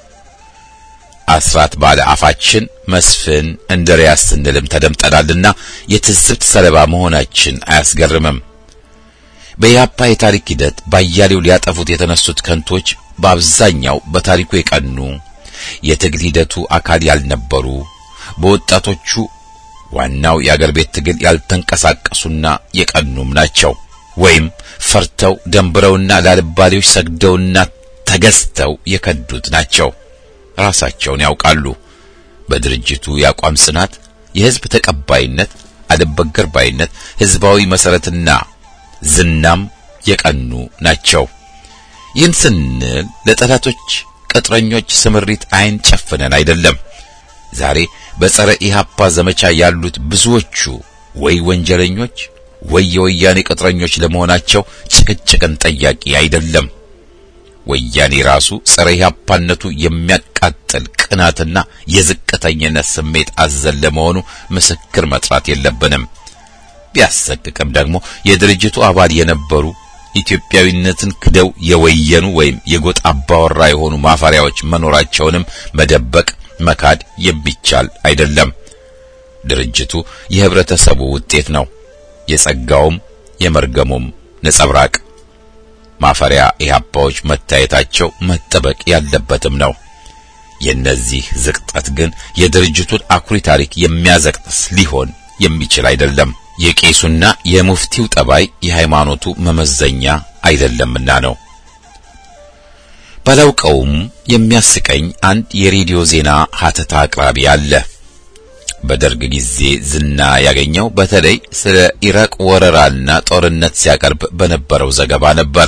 አስራት ባለ አፋችን መስፍን እንድሪያስ ስንልም ተደምጠናልና የትዝብት ሰለባ መሆናችን አያስገርምም። በኢህአፓ የታሪክ ሂደት ባያሌው ሊያጠፉት የተነሱት ከንቶች በአብዛኛው በታሪኩ የቀኑ የትግል ሂደቱ አካል ያልነበሩ በወጣቶቹ ዋናው የአገር ቤት ትግል ያልተንቀሳቀሱና የቀኑም ናቸው። ወይም ፈርተው ደንብረውና ላልባሌዎች ሰግደውና ተገዝተው የከዱት ናቸው። ራሳቸውን ያውቃሉ። በድርጅቱ የአቋም ጽናት፣ የህዝብ ተቀባይነት፣ አልበገር ባይነት፣ ህዝባዊ መሰረትና ዝናም የቀኑ ናቸው። ይህን ስንል ለጠላቶች ቅጥረኞች ስምሪት አይን ጨፍነን አይደለም። ዛሬ በጸረ ኢህአፓ ዘመቻ ያሉት ብዙዎቹ ወይ ወንጀለኞች ወይ የወያኔ ቅጥረኞች ለመሆናቸው ጭቅጭቅን ጠያቂ አይደለም። ወያኔ ራሱ ጸረ ኢህአፓነቱ የሚያቃጥል ቅናትና የዝቅተኝነት ስሜት አዘል ለመሆኑ ምስክር መጥራት የለብንም። ቢያሰቅቅም ደግሞ የድርጅቱ አባል የነበሩ ኢትዮጵያዊነትን ክደው የወየኑ ወይም የጎጥ አባወራ የሆኑ ማፈሪያዎች መኖራቸውንም መደበቅ መካድ የሚቻል አይደለም። ድርጅቱ የህብረተሰቡ ውጤት ነው፣ የጸጋውም የመርገሙም ነጸብራቅ። ማፈሪያ ኢህአፓዎች መታየታቸው መጠበቅ ያለበትም ነው። የነዚህ ዝቅጠት ግን የድርጅቱን አኩሪ ታሪክ የሚያዘቅጥስ ሊሆን የሚችል አይደለም። የቄሱና የሙፍቲው ጠባይ የሃይማኖቱ መመዘኛ አይደለምና ነው። ባላውቀውም የሚያስቀኝ አንድ የሬዲዮ ዜና ሀተታ አቅራቢ አለ። በደርግ ጊዜ ዝና ያገኘው በተለይ ስለ ኢራቅ ወረራና ጦርነት ሲያቀርብ በነበረው ዘገባ ነበር።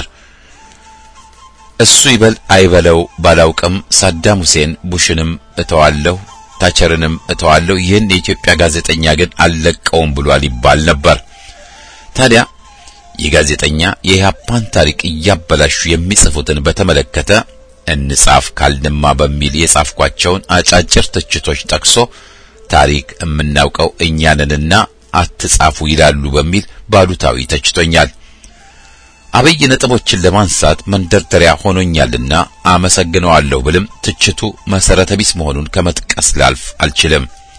እሱ ይበል አይበለው ባላውቅም ሳዳም ሁሴን ቡሽንም እተዋለሁ ታቸርንም እተዋለሁ፣ ይህን የኢትዮጵያ ጋዜጠኛ ግን አልለቀውም ብሏል ይባል ነበር። ታዲያ ይህ ጋዜጠኛ የኢህአፓን ታሪክ እያበላሹ የሚጽፉትን በተመለከተ እንጻፍ ካልንማ በሚል የጻፍኳቸውን አጫጭር ትችቶች ጠቅሶ ታሪክ የምናውቀው እኛንንና አትጻፉ ይላሉ በሚል ባሉታዊ ተችቶኛል። አብይ ነጥቦችን ለማንሳት መንደርደሪያ ሆኖኛልና አመሰግነዋለሁ ብልም ትችቱ መሰረተ ቢስ መሆኑን ከመጥቀስ ላልፍ አልችልም።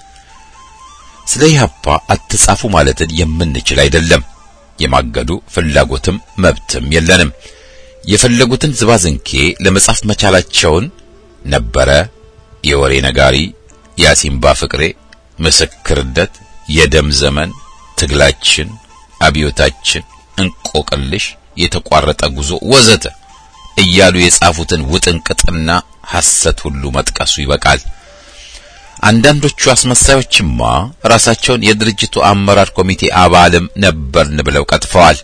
ስለ ኢህአፓ አትጻፉ ማለትን የምንችል አይደለም። የማገዱ ፍላጎትም መብትም የለንም። የፈለጉትን ዝባዝንኬ ለመጻፍ መቻላቸውን ነበረ የወሬ ነጋሪ፣ የአሲምባ ፍቅሬ፣ ምስክርነት፣ የደም ዘመን፣ ትግላችን፣ አብዮታችን፣ እንቆቅልሽ የተቋረጠ ጉዞ ወዘተ እያሉ የጻፉትን ውጥንቅጥና ሐሰት ሁሉ መጥቀሱ ይበቃል። አንዳንዶቹ አስመሳዮችማ ራሳቸውን የድርጅቱ አመራር ኮሚቴ አባልም ነበርን ብለው ቀጥፈዋል።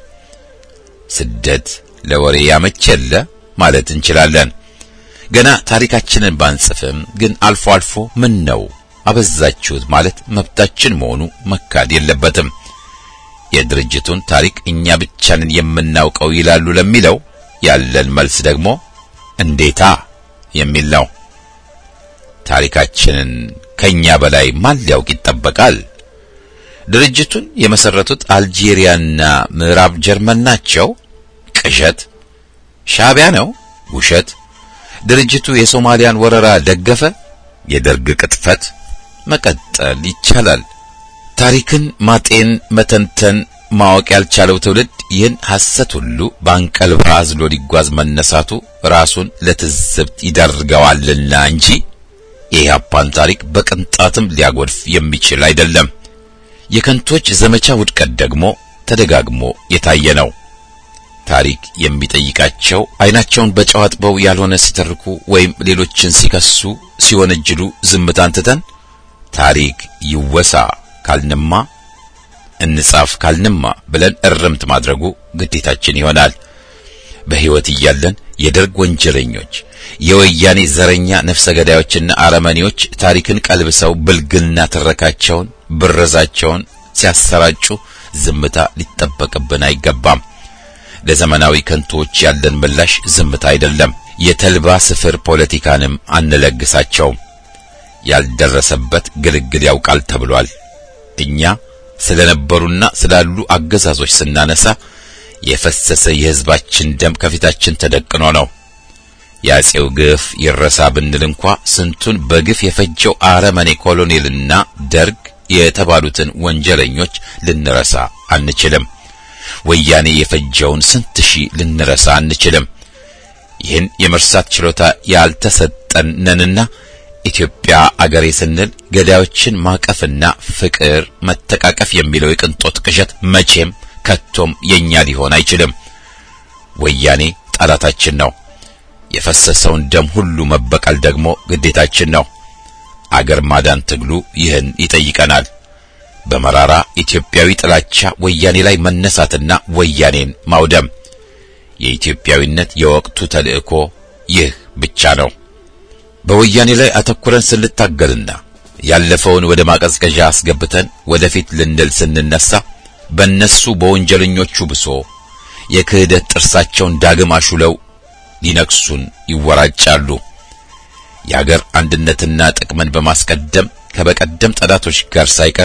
ስደት ለወሬ ያመች የለ ማለት እንችላለን። ገና ታሪካችንን ባንጽፍም ግን አልፎ አልፎ ምን ነው አበዛችሁት ማለት መብታችን መሆኑ መካድ የለበትም። የድርጅቱን ታሪክ እኛ ብቻንን የምናውቀው ይላሉ ለሚለው ያለን መልስ ደግሞ እንዴታ የሚል ነው። ታሪካችንን ከኛ በላይ ማን ሊያውቅ ይጠበቃል? ድርጅቱን የመሰረቱት አልጄሪያና ምዕራብ ጀርመን ናቸው። ቅዠት። ሻዕቢያ ነው። ውሸት። ድርጅቱ የሶማሊያን ወረራ ደገፈ። የደርግ ቅጥፈት። መቀጠል ይቻላል። ታሪክን ማጤን፣ መተንተን፣ ማወቅ ያልቻለው ትውልድ ይህን ሐሰት ሁሉ በአንቀልባ አዝሎ ሊጓዝ መነሳቱ ራሱን ለትዝብት ይዳርገዋልና እንጂ የኢህአፓን ታሪክ በቅንጣትም ሊያጎድፍ የሚችል አይደለም። የከንቶች ዘመቻ ውድቀት ደግሞ ተደጋግሞ የታየ ነው። ታሪክ የሚጠይቃቸው አይናቸውን በጨው አጥበው ያልሆነ ሲተርኩ ወይም ሌሎችን ሲከሱ ሲወነጅሉ ዝምታን ትተን ታሪክ ይወሳ ካልንማ እንጻፍ ካልንማ ብለን እርምት ማድረጉ ግዴታችን ይሆናል። በሕይወት እያለን የደርግ ወንጀለኞች፣ የወያኔ ዘረኛ ነፍሰ ገዳዮችና አረመኔዎች ታሪክን ቀልብሰው ብልግና ትረካቸውን፣ ብረዛቸውን ሲያሰራጩ ዝምታ ሊጠበቅብን አይገባም። ለዘመናዊ ከንቶዎች ያለን ምላሽ ዝምታ አይደለም። የተልባ ስፍር ፖለቲካንም አንለግሳቸውም። ያልደረሰበት ግልግል ያውቃል ተብሏል። እኛ ስለነበሩና ስላሉ አገዛዞች ስናነሳ የፈሰሰ የሕዝባችን ደም ከፊታችን ተደቅኖ ነው። የአጼው ግፍ ይረሳ ብንል እንኳ ስንቱን በግፍ የፈጀው አረመኔ ኮሎኔልና ደርግ የተባሉትን ወንጀለኞች ልንረሳ አንችልም። ወያኔ የፈጀውን ስንት ሺህ ልንረሳ አንችልም። ይህን የመርሳት ችሎታ ያልተሰጠን ነንና ኢትዮጵያ አገሬ ስንል ገዳዮችን ማቀፍና ፍቅር፣ መተቃቀፍ የሚለው የቅንጦት ቅዠት መቼም ከቶም የኛ ሊሆን አይችልም። ወያኔ ጠላታችን ነው። የፈሰሰውን ደም ሁሉ መበቀል ደግሞ ግዴታችን ነው። አገር ማዳን ትግሉ ይህን ይጠይቀናል። በመራራ ኢትዮጵያዊ ጥላቻ ወያኔ ላይ መነሳትና ወያኔን ማውደም የኢትዮጵያዊነት የወቅቱ ተልእኮ ይህ ብቻ ነው። በወያኔ ላይ አተኩረን ስንታገልና ያለፈውን ወደ ማቀዝቀዣ አስገብተን ወደፊት ልንል ስንነሳ በእነሱ በወንጀለኞቹ ብሶ የክህደት ጥርሳቸውን ዳግም አሹለው ሊነክሱን ይወራጫሉ። የአገር አንድነትና ጥቅምን በማስቀደም ከበቀደም ጠላቶች ጋር ሳይቀር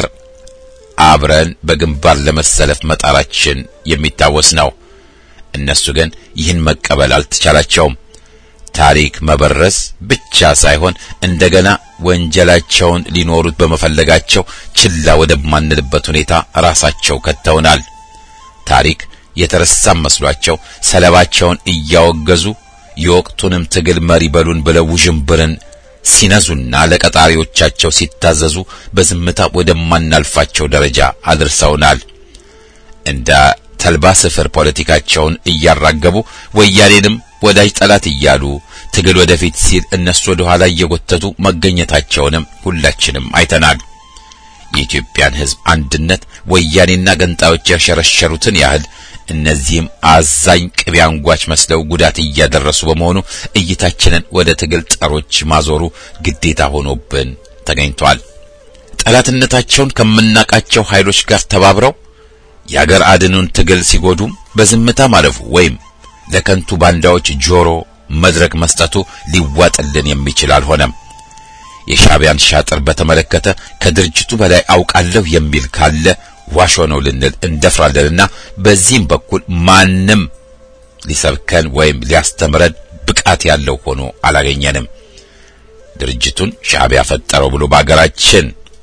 አብረን በግንባር ለመሰለፍ መጣራችን የሚታወስ ነው። እነሱ ግን ይህን መቀበል አልተቻላቸውም። ታሪክ መበረስ ብቻ ሳይሆን እንደገና ወንጀላቸውን ሊኖሩት በመፈለጋቸው ችላ ወደማንልበት ሁኔታ ራሳቸው ከተውናል። ታሪክ የተረሳም መስሏቸው ሰለባቸውን እያወገዙ የወቅቱንም ትግል መሪ በሉን ብለው ውዥንብርን ሲነዙና ለቀጣሪዎቻቸው ሲታዘዙ በዝምታ ወደማናልፋቸው ደረጃ አድርሰውናል። እንደ ተልባ ስፍር ፖለቲካቸውን እያራገቡ ወያኔንም ወዳጅ ጠላት እያሉ ትግል ወደፊት ሲል እነሱ ወደ ኋላ እየጎተቱ መገኘታቸውንም ሁላችንም አይተናል። የኢትዮጵያን ሕዝብ አንድነት ወያኔና ገንጣዮች ያሸረሸሩትን ያህል እነዚህም አዛኝ ቅቤ አንጓች መስለው ጉዳት እያደረሱ በመሆኑ እይታችንን ወደ ትግል ጠሮች ማዞሩ ግዴታ ሆኖብን ተገኝቷል። ጠላትነታቸውን ከምናቃቸው ኃይሎች ጋር ተባብረው የአገር አድኑን ትግል ሲጎዱም በዝምታ ማለፉ ወይም ለከንቱ ባንዳዎች ጆሮ መድረክ መስጠቱ ሊዋጥልን የሚችል አልሆነም። የሻዕቢያን ሻጥር በተመለከተ ከድርጅቱ በላይ አውቃለሁ የሚል ካለ ዋሾ ነው ልንል እንደፍራለንና በዚህም በኩል ማንም ሊሰብከን ወይም ሊያስተምረን ብቃት ያለው ሆኖ አላገኘንም። ድርጅቱን ሻዕቢያ ፈጠረው ብሎ በአገራችን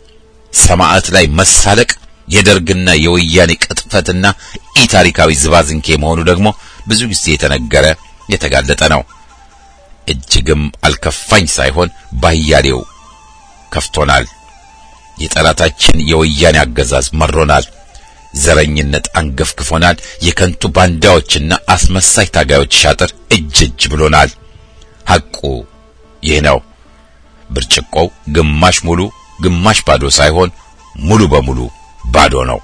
ሰማዕት ላይ መሳለቅ የደርግና የወያኔ ቅጥፈትና ኢታሪካዊ ዝባዝንኬ መሆኑ ደግሞ ብዙ ጊዜ የተነገረ የተጋለጠ ነው። እጅግም አልከፋኝ ሳይሆን ባያሌው ከፍቶናል። የጠላታችን የወያኔ አገዛዝ መሮናል። ዘረኝነት አንገፍግፎናል። የከንቱ ባንዳዎችና አስመሳይ ታጋዮች ሻጥር እጅ እጅ ብሎናል። ሐቁ ይህ ነው። ብርጭቆው ግማሽ ሙሉ ግማሽ ባዶ ሳይሆን ሙሉ በሙሉ ባዶ ነው።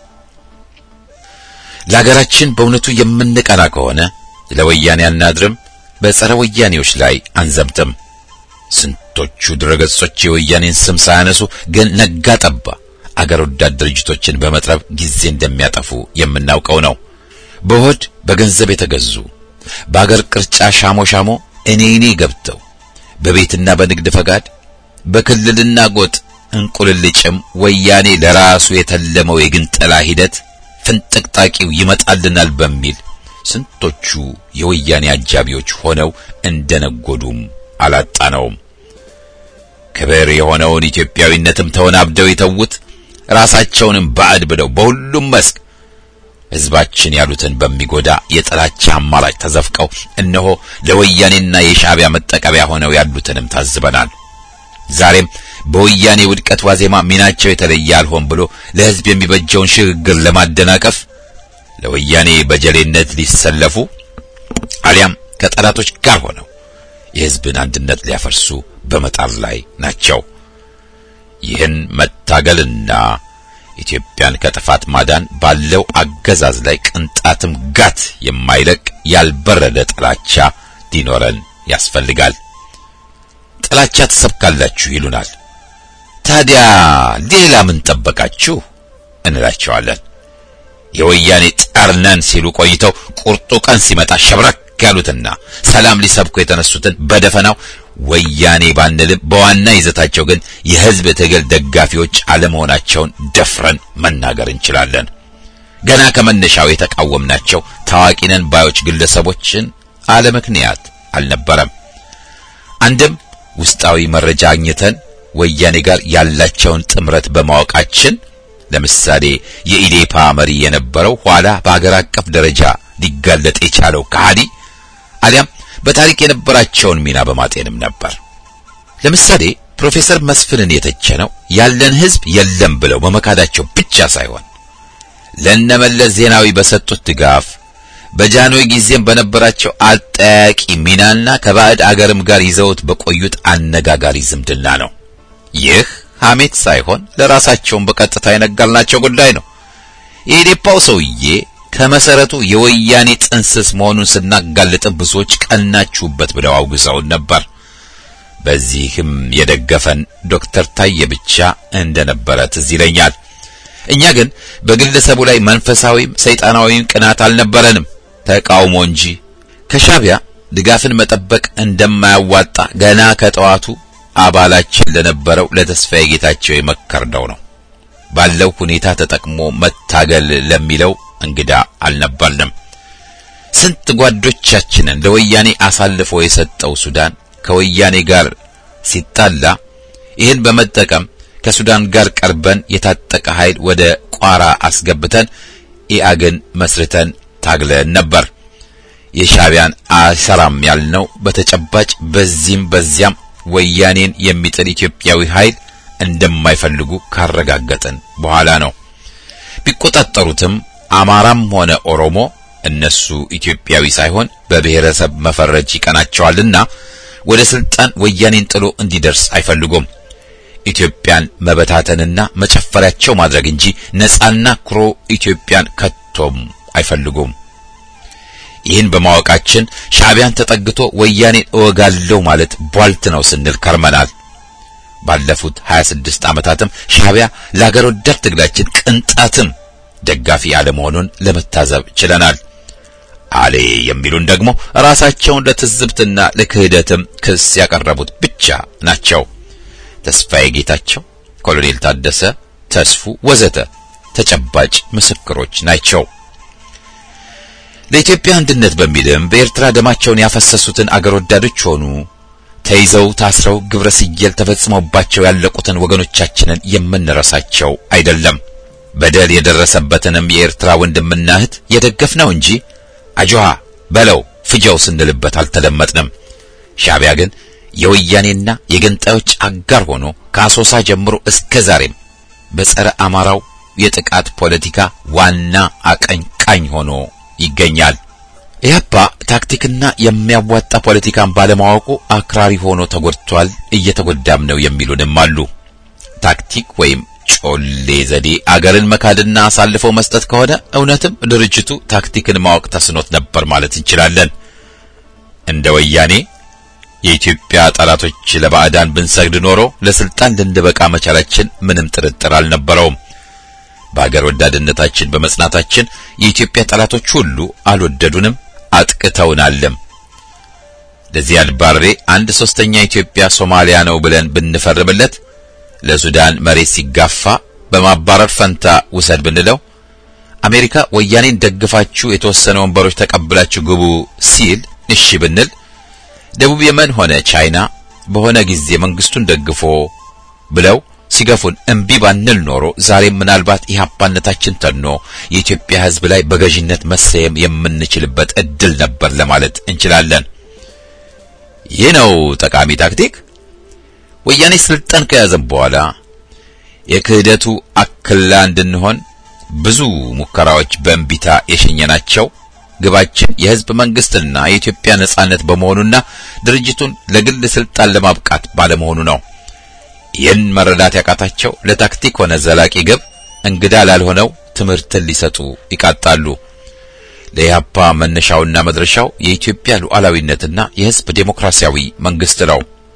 ለሀገራችን በእውነቱ የምንቀና ከሆነ ለወያኔ አናድርም፣ በጸረ ወያኔዎች ላይ አንዘምትም። ስንቶቹ ድረገጾች የወያኔን ስም ሳያነሱ ግን ነጋ ጠባ አገር ወዳድ ድርጅቶችን በመጥረብ ጊዜ እንደሚያጠፉ የምናውቀው ነው። በሆድ በገንዘብ የተገዙ በአገር ቅርጫ ሻሞ ሻሞ እኔ እኔ ገብተው በቤትና በንግድ ፈቃድ በክልልና ጎጥ እንቁልልጭም ወያኔ ለራሱ የተለመው የግንጠላ ሂደት ፍንጥቅጣቂው ይመጣልናል በሚል ስንቶቹ የወያኔ አጃቢዎች ሆነው እንደነጎዱም አላጣነውም። ክብር የሆነውን ኢትዮጵያዊነትም ተወናብደው የተዉት ራሳቸውንም ባዕድ ብለው በሁሉም መስክ ሕዝባችን ያሉትን በሚጎዳ የጥላቻ አማራጭ ተዘፍቀው እነሆ ለወያኔና የሻዕቢያ መጠቀሚያ ሆነው ያሉትንም ታዝበናል። ዛሬም በወያኔ ውድቀት ዋዜማ ሚናቸው የተለየ አልሆን ብሎ ለሕዝብ የሚበጀውን ሽግግር ለማደናቀፍ ለወያኔ በጀሌነት ሊሰለፉ አሊያም ከጠላቶች ጋር ሆነው የሕዝብን አንድነት ሊያፈርሱ በመጣር ላይ ናቸው። ይህን መታገልና ኢትዮጵያን ከጥፋት ማዳን ባለው አገዛዝ ላይ ቅንጣትም ጋት የማይለቅ ያልበረደ ጥላቻ ሊኖረን ያስፈልጋል። ጥላቻ ትሰብካላችሁ ይሉናል። ታዲያ ሌላ ምን ጠበቃችሁ እንላቸዋለን። የወያኔ ጠርነን ሲሉ ቆይተው ቁርጡ ቀን ሲመጣ ሸብረክ ያሉትና ሰላም ሊሰብኩ የተነሱትን በደፈናው ወያኔ ባንልም በዋና ይዘታቸው ግን የሕዝብ ትግል ደጋፊዎች አለመሆናቸውን ደፍረን መናገር እንችላለን። ገና ከመነሻው የተቃወምናቸው ታዋቂ ነን ባዮች ግለሰቦችን አለምክንያት አልነበረም። አንድም ውስጣዊ መረጃ አግኝተን ወያኔ ጋር ያላቸውን ጥምረት በማወቃችን ለምሳሌ የኢዴፓ መሪ የነበረው ኋላ በአገር አቀፍ ደረጃ ሊጋለጥ የቻለው ከሃዲ አሊያም በታሪክ የነበራቸውን ሚና በማጤንም ነበር። ለምሳሌ ፕሮፌሰር መስፍንን የተቸነው ያለን ሕዝብ የለም ብለው በመካዳቸው ብቻ ሳይሆን ለነመለስ ዜናዊ በሰጡት ድጋፍ በጃንሆይ ጊዜም በነበራቸው አጠያቂ ሚናና ከባዕድ አገርም ጋር ይዘውት በቆዩት አነጋጋሪ ዝምድና ነው። ይህ ሐሜት ሳይሆን ለራሳቸውን በቀጥታ የነገርናቸው ጉዳይ ነው። የኢዴፓው ሰውዬ ከመሰረቱ የወያኔ ጥንስስ መሆኑን ስናጋልጥም ብዙዎች ቀናችሁበት ብለው አውግዘውን ነበር። በዚህም የደገፈን ዶክተር ታዬ ብቻ እንደነበረ ትዝ ይለኛል። እኛ ግን በግለሰቡ ላይ መንፈሳዊም ሰይጣናዊም ቅናት አልነበረንም፣ ተቃውሞ እንጂ። ከሻቢያ ድጋፍን መጠበቅ እንደማያዋጣ ገና ከጠዋቱ አባላችን ለነበረው ለተስፋዬ ጌታቸው የመከርነው ነው። ባለው ሁኔታ ተጠቅሞ መታገል ለሚለው እንግዳ አልነበርንም። ስንት ጓዶቻችንን ለወያኔ አሳልፎ የሰጠው ሱዳን ከወያኔ ጋር ሲጣላ ይህን በመጠቀም ከሱዳን ጋር ቀርበን የታጠቀ ኃይል ወደ ቋራ አስገብተን ኢአግን መስርተን ታግለን ነበር። የሻቢያን አሰራም ያልነው በተጨባጭ በዚህም በዚያም ወያኔን የሚጥል ኢትዮጵያዊ ኃይል እንደማይፈልጉ ካረጋገጥን በኋላ ነው። ቢቆጣጠሩትም አማራም ሆነ ኦሮሞ እነሱ ኢትዮጵያዊ ሳይሆን በብሔረሰብ መፈረጅ ይቀናቸዋልና ወደ ስልጣን ወያኔን ጥሎ እንዲደርስ አይፈልጉም። ኢትዮጵያን መበታተንና መጨፈሪያቸው ማድረግ እንጂ ነጻና ኩሮ ኢትዮጵያን ከቶም አይፈልጉም። ይህን በማወቃችን ሻዕቢያን ተጠግቶ ወያኔን እወጋለሁ ማለት ቧልት ነው ስንል ከርመናል። ባለፉት 26 ዓመታትም ሻዕቢያ ለአገር ወዳድ ትግላችን ቅንጣትም ደጋፊ አለመሆኑን ለመታዘብ ችለናል። አሌ የሚሉን ደግሞ ራሳቸውን ለትዝብትና ለክህደትም ክስ ያቀረቡት ብቻ ናቸው። ተስፋዬ ጌታቸው፣ ኮሎኔል ታደሰ ተስፉ ወዘተ ተጨባጭ ምስክሮች ናቸው። ለኢትዮጵያ አንድነት በሚልም በኤርትራ ደማቸውን ያፈሰሱትን አገር ወዳዶች ሆኑ ተይዘው ታስረው ግብረ ስየል ተፈጽሞባቸው ያለቁትን ወገኖቻችንን የምንረሳቸው አይደለም። በደል የደረሰበትንም የኤርትራ ወንድምና እህት የደገፍነው እንጂ አጆሃ በለው ፍጀው ስንልበት አልተደመጥንም። ሻዕቢያ ግን የወያኔና የገንጣዮች አጋር ሆኖ ከአሶሳ ጀምሮ እስከ ዛሬም በጸረ አማራው የጥቃት ፖለቲካ ዋና አቀንቃኝ ሆኖ ይገኛል። ኢህአፓ ታክቲክና የሚያዋጣ ፖለቲካን ባለማወቁ አክራሪ ሆኖ ተጎድቷል፣ እየተጎዳም ነው የሚሉንም አሉ። ታክቲክ ወይም ጮሌ ዘዴ አገርን መካድና አሳልፈው መስጠት ከሆነ እውነትም ድርጅቱ ታክቲክን ማወቅ ተስኖት ነበር ማለት እንችላለን። እንደ ወያኔ የኢትዮጵያ ጠላቶች ለባዕዳን ብንሰግድ ኖሮ ለስልጣን ልንበቃ መቻላችን ምንም ጥርጥር አልነበረውም። በአገር ወዳድነታችን በመጽናታችን የኢትዮጵያ ጠላቶች ሁሉ አልወደዱንም፣ አጥቅተውናልም። ለዚያድ ባሬ አንድ ሶስተኛ ኢትዮጵያ ሶማሊያ ነው ብለን ብንፈርምለት ለሱዳን መሬት ሲጋፋ በማባረር ፈንታ ውሰድ ብንለው አሜሪካ ወያኔን ደግፋችሁ የተወሰነ ወንበሮች ተቀብላችሁ ግቡ ሲል እሺ ብንል ደቡብ የመን ሆነ ቻይና በሆነ ጊዜ መንግስቱን ደግፎ ብለው ሲገፉን እምቢ ባንል ኖሮ ዛሬም ምናልባት ኢህአፓነታችን ተኖ የኢትዮጵያ ሕዝብ ላይ በገዥነት መሰየም የምንችልበት እድል ነበር ለማለት እንችላለን። ይህ ነው ጠቃሚ ታክቲክ። ወያኔ ስልጣን ከያዘን በኋላ የክህደቱ አክላ እንድንሆን ብዙ ሙከራዎች በእንቢታ የሸኘናቸው ግባችን የህዝብ መንግስትና የኢትዮጵያ ነጻነት በመሆኑና ድርጅቱን ለግል ስልጣን ለማብቃት ባለመሆኑ ነው። ይህን መረዳት ያቃታቸው ለታክቲክ ሆነ ዘላቂ ግብ እንግዳ ላልሆነው ትምህርትን ሊሰጡ ይቃጣሉ። ለኢህአፓ መነሻውና መድረሻው የኢትዮጵያ ሉዓላዊነትና የህዝብ ዴሞክራሲያዊ መንግስት ነው።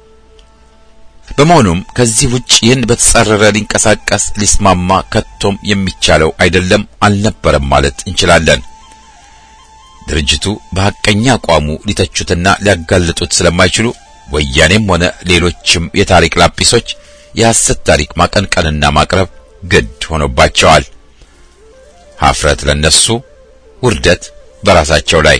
በመሆኑም ከዚህ ውጭ ይህን በተጻረረ ሊንቀሳቀስ ሊስማማ ከቶም የሚቻለው አይደለም አልነበረም ማለት እንችላለን። ድርጅቱ በሐቀኛ አቋሙ ሊተቹትና ሊያጋልጡት ስለማይችሉ ወያኔም ሆነ ሌሎችም የታሪክ ላጲሶች የሐሰት ታሪክ ማቀንቀንና ማቅረብ ግድ ሆኖባቸዋል። ሀፍረት ለነሱ፣ ውርደት በራሳቸው ላይ።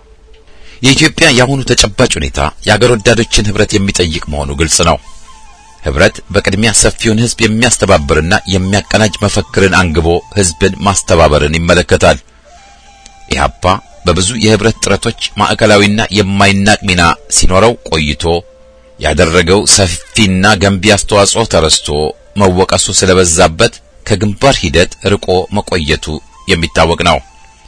የኢትዮጵያ የአሁኑ ተጨባጭ ሁኔታ የአገር ወዳዶችን ህብረት የሚጠይቅ መሆኑ ግልጽ ነው። ህብረት በቅድሚያ ሰፊውን ህዝብ የሚያስተባብርና የሚያቀናጅ መፈክርን አንግቦ ህዝብን ማስተባበርን ይመለከታል። ኢህአፓ በብዙ የህብረት ጥረቶች ማዕከላዊና የማይናቅ ሚና ሲኖረው ቆይቶ ያደረገው ሰፊና ገንቢ አስተዋጽኦ ተረስቶ መወቀሱ ስለበዛበት ከግንባር ሂደት ርቆ መቆየቱ የሚታወቅ ነው።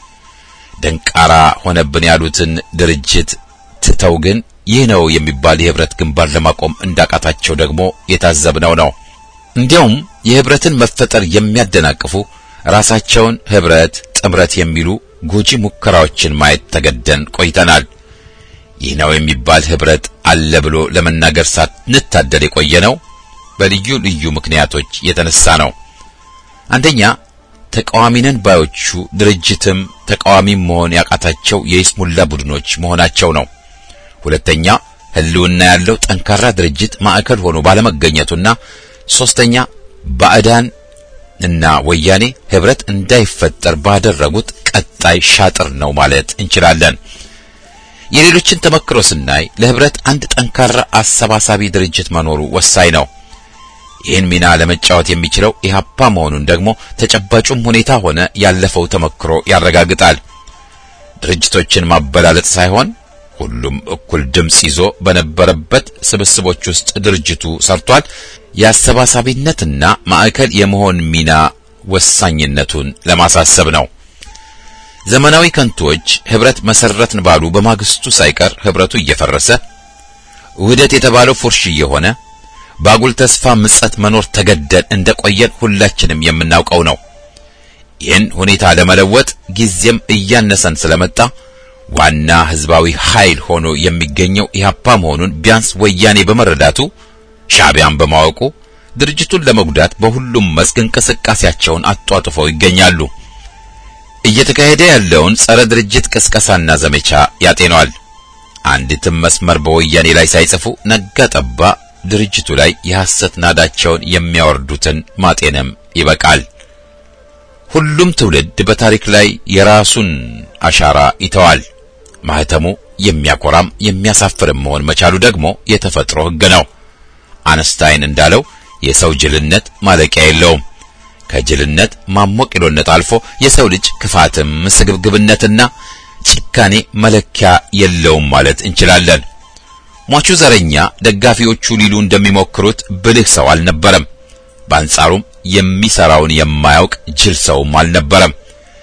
ደንቃራ ሆነብን ያሉትን ድርጅት ትተው ግን ይህ ነው የሚባል የህብረት ግንባር ለማቆም እንዳቃታቸው ደግሞ የታዘብነው ነው። እንዲያውም የህብረትን መፈጠር የሚያደናቅፉ ራሳቸውን ህብረት፣ ጥምረት የሚሉ ጎጂ ሙከራዎችን ማየት ተገደን ቆይተናል። ይህ ነው የሚባል ህብረት አለ ብሎ ለመናገር ሳንታደል የቆየ ነው በልዩ ልዩ ምክንያቶች የተነሳ ነው። አንደኛ ተቃዋሚነን ባዮቹ ድርጅትም ተቃዋሚም መሆን ያቃታቸው የይስሙላ ቡድኖች መሆናቸው ነው። ሁለተኛ ህልውና ያለው ጠንካራ ድርጅት ማዕከል ሆኖ ባለመገኘቱና ሶስተኛ ባዕዳን እና ወያኔ ህብረት እንዳይፈጠር ባደረጉት ቀጣይ ሻጥር ነው ማለት እንችላለን። የሌሎችን ተመክሮ ስናይ ለህብረት አንድ ጠንካራ አሰባሳቢ ድርጅት መኖሩ ወሳኝ ነው። ይህን ሚና ለመጫወት የሚችለው ኢህአፓ መሆኑን ደግሞ ተጨባጩም ሁኔታ ሆነ ያለፈው ተመክሮ ያረጋግጣል። ድርጅቶችን ማበላለጥ ሳይሆን ሁሉም እኩል ድምጽ ይዞ በነበረበት ስብስቦች ውስጥ ድርጅቱ ሰርቷል። የአሰባሳቢነትና ማዕከል የመሆን ሚና ወሳኝነቱን ለማሳሰብ ነው። ዘመናዊ ከንቶች ህብረት መሰረትን ባሉ በማግስቱ ሳይቀር ህብረቱ እየፈረሰ ውህደት የተባለው ፉርሽ እየሆነ ባጉል ተስፋ ምጸት መኖር ተገደን እንደቆየን ሁላችንም የምናውቀው ነው። ይህን ሁኔታ ለመለወጥ ጊዜም እያነሰን ስለመጣ ዋና ህዝባዊ ኃይል ሆኖ የሚገኘው ኢህአፓ መሆኑን ቢያንስ ወያኔ በመረዳቱ ሻዕቢያን በማወቁ ድርጅቱን ለመጉዳት በሁሉም መስክ እንቅስቃሴያቸውን አጧጥፈው ይገኛሉ። እየተካሄደ ያለውን ጸረ ድርጅት ቅስቀሳና ዘመቻ ያጤነዋል። አንዲትም መስመር በወያኔ ላይ ሳይጽፉ ነጋ ጠባ ድርጅቱ ላይ የሐሰት ናዳቸውን የሚያወርዱትን ማጤንም ይበቃል። ሁሉም ትውልድ በታሪክ ላይ የራሱን አሻራ ይተዋል። ማህተሙ የሚያኮራም የሚያሳፍርም መሆን መቻሉ ደግሞ የተፈጥሮ ሕግ ነው። አነስታይን እንዳለው የሰው ጅልነት ማለቂያ የለውም። ከጅልነት ማሞቂሎነት አልፎ የሰው ልጅ ክፋትም ስግብግብነትና ጭካኔ መለኪያ የለውም ማለት እንችላለን። ሟቹ ዘረኛ ደጋፊዎቹ ሊሉ እንደሚሞክሩት ብልህ ሰው አልነበረም። በአንጻሩም የሚሰራውን የማያውቅ ጅል ሰውም አልነበረም።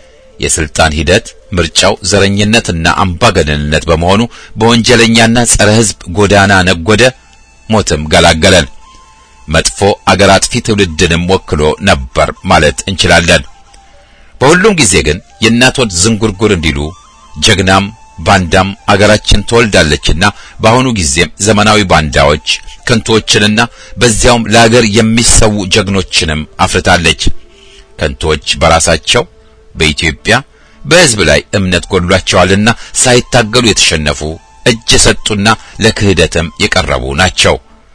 የስልጣን ሂደት ምርጫው ዘረኝነትና አምባገነንነት በመሆኑ በወንጀለኛና ጸረ ሕዝብ ጎዳና ነጎደ፣ ሞትም ገላገለን። መጥፎ አገር አጥፊ ትውልድንም ወክሎ ነበር ማለት እንችላለን። በሁሉም ጊዜ ግን የእናት ወድ ዝንጉርጉር እንዲሉ ጀግናም ባንዳም አገራችን ትወልዳለችና በአሁኑ ጊዜም ዘመናዊ ባንዳዎች ከንቶችንና በዚያውም ለአገር የሚሰዉ ጀግኖችንም አፍርታለች። ከንቶች በራሳቸው በኢትዮጵያ በሕዝብ ላይ እምነት ጎድሏቸዋልና ሳይታገሉ የተሸነፉ እጅ የሰጡና ለክህደትም የቀረቡ ናቸው።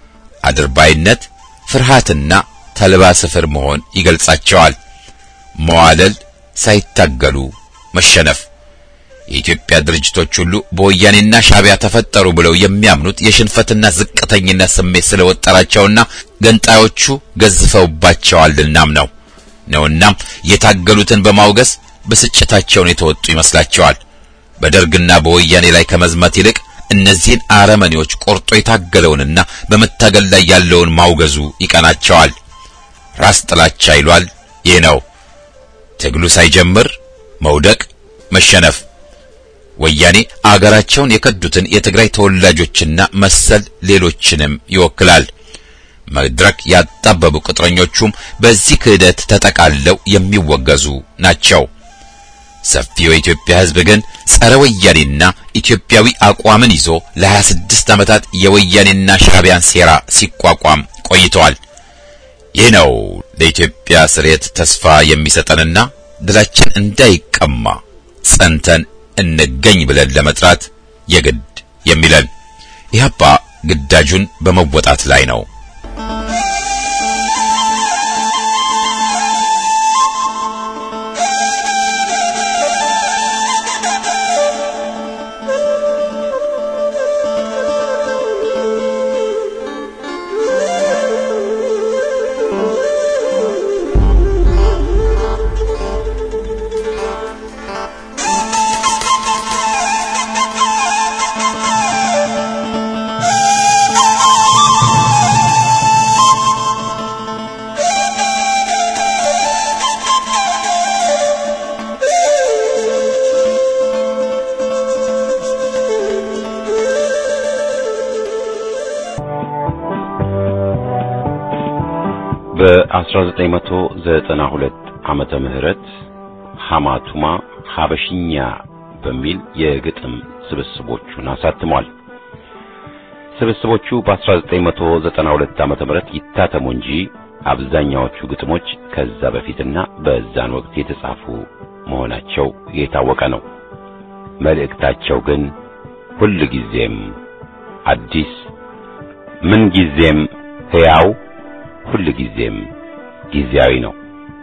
አድርባይነት፣ ፍርሃትና ተልባ ስፍር መሆን ይገልጻቸዋል። መዋለል፣ ሳይታገሉ መሸነፍ። የኢትዮጵያ ድርጅቶች ሁሉ በወያኔና ሻዕቢያ ተፈጠሩ ብለው የሚያምኑት የሽንፈትና ዝቅተኝነት ስሜት ስለወጠራቸውና ገንጣዮቹ ገዝፈውባቸዋልናም ነው ነውናም የታገሉትን በማውገስ ብስጭታቸውን የተወጡ ይመስላቸዋል። በደርግና በወያኔ ላይ ከመዝመት ይልቅ እነዚህን አረመኔዎች ቆርጦ የታገለውንና በመታገል ላይ ያለውን ማውገዙ ይቀናቸዋል። ራስ ጥላቻ ይሏል። ይህ ነው ትግሉ ሳይጀምር መውደቅ፣ መሸነፍ። ወያኔ አገራቸውን የከዱትን የትግራይ ተወላጆችና መሰል ሌሎችንም ይወክላል። መድረክ ያጣበቡ ቅጥረኞቹም በዚህ ክህደት ተጠቃለው የሚወገዙ ናቸው። ሰፊው የኢትዮጵያ ሕዝብ ግን ጸረ ወያኔና ኢትዮጵያዊ አቋምን ይዞ ለ26 ዓመታት የወያኔና ሻዕቢያን ሴራ ሲቋቋም ቆይተዋል። ይህ ነው ለኢትዮጵያ ስሬት ተስፋ የሚሰጠንና ድላችን እንዳይቀማ ጸንተን እንገኝ ብለን ለመጥራት የግድ የሚለን ኢህአፓ ግዳጁን በመወጣት ላይ ነው። በ1992 ዓመተ ምህረት ሐማቱማ ሐበሽኛ በሚል የግጥም ስብስቦቹን አሳትሟል። ስብስቦቹ በ1992 ዓመተ ምህረት ይታተሙ እንጂ አብዛኛዎቹ ግጥሞች ከዛ በፊትና በዛን ወቅት የተጻፉ መሆናቸው የታወቀ ነው። መልእክታቸው ግን ሁል ጊዜም አዲስ፣ ምን ጊዜም ሕያው፣ ሁል ጊዜም ጊዜያዊ ነው።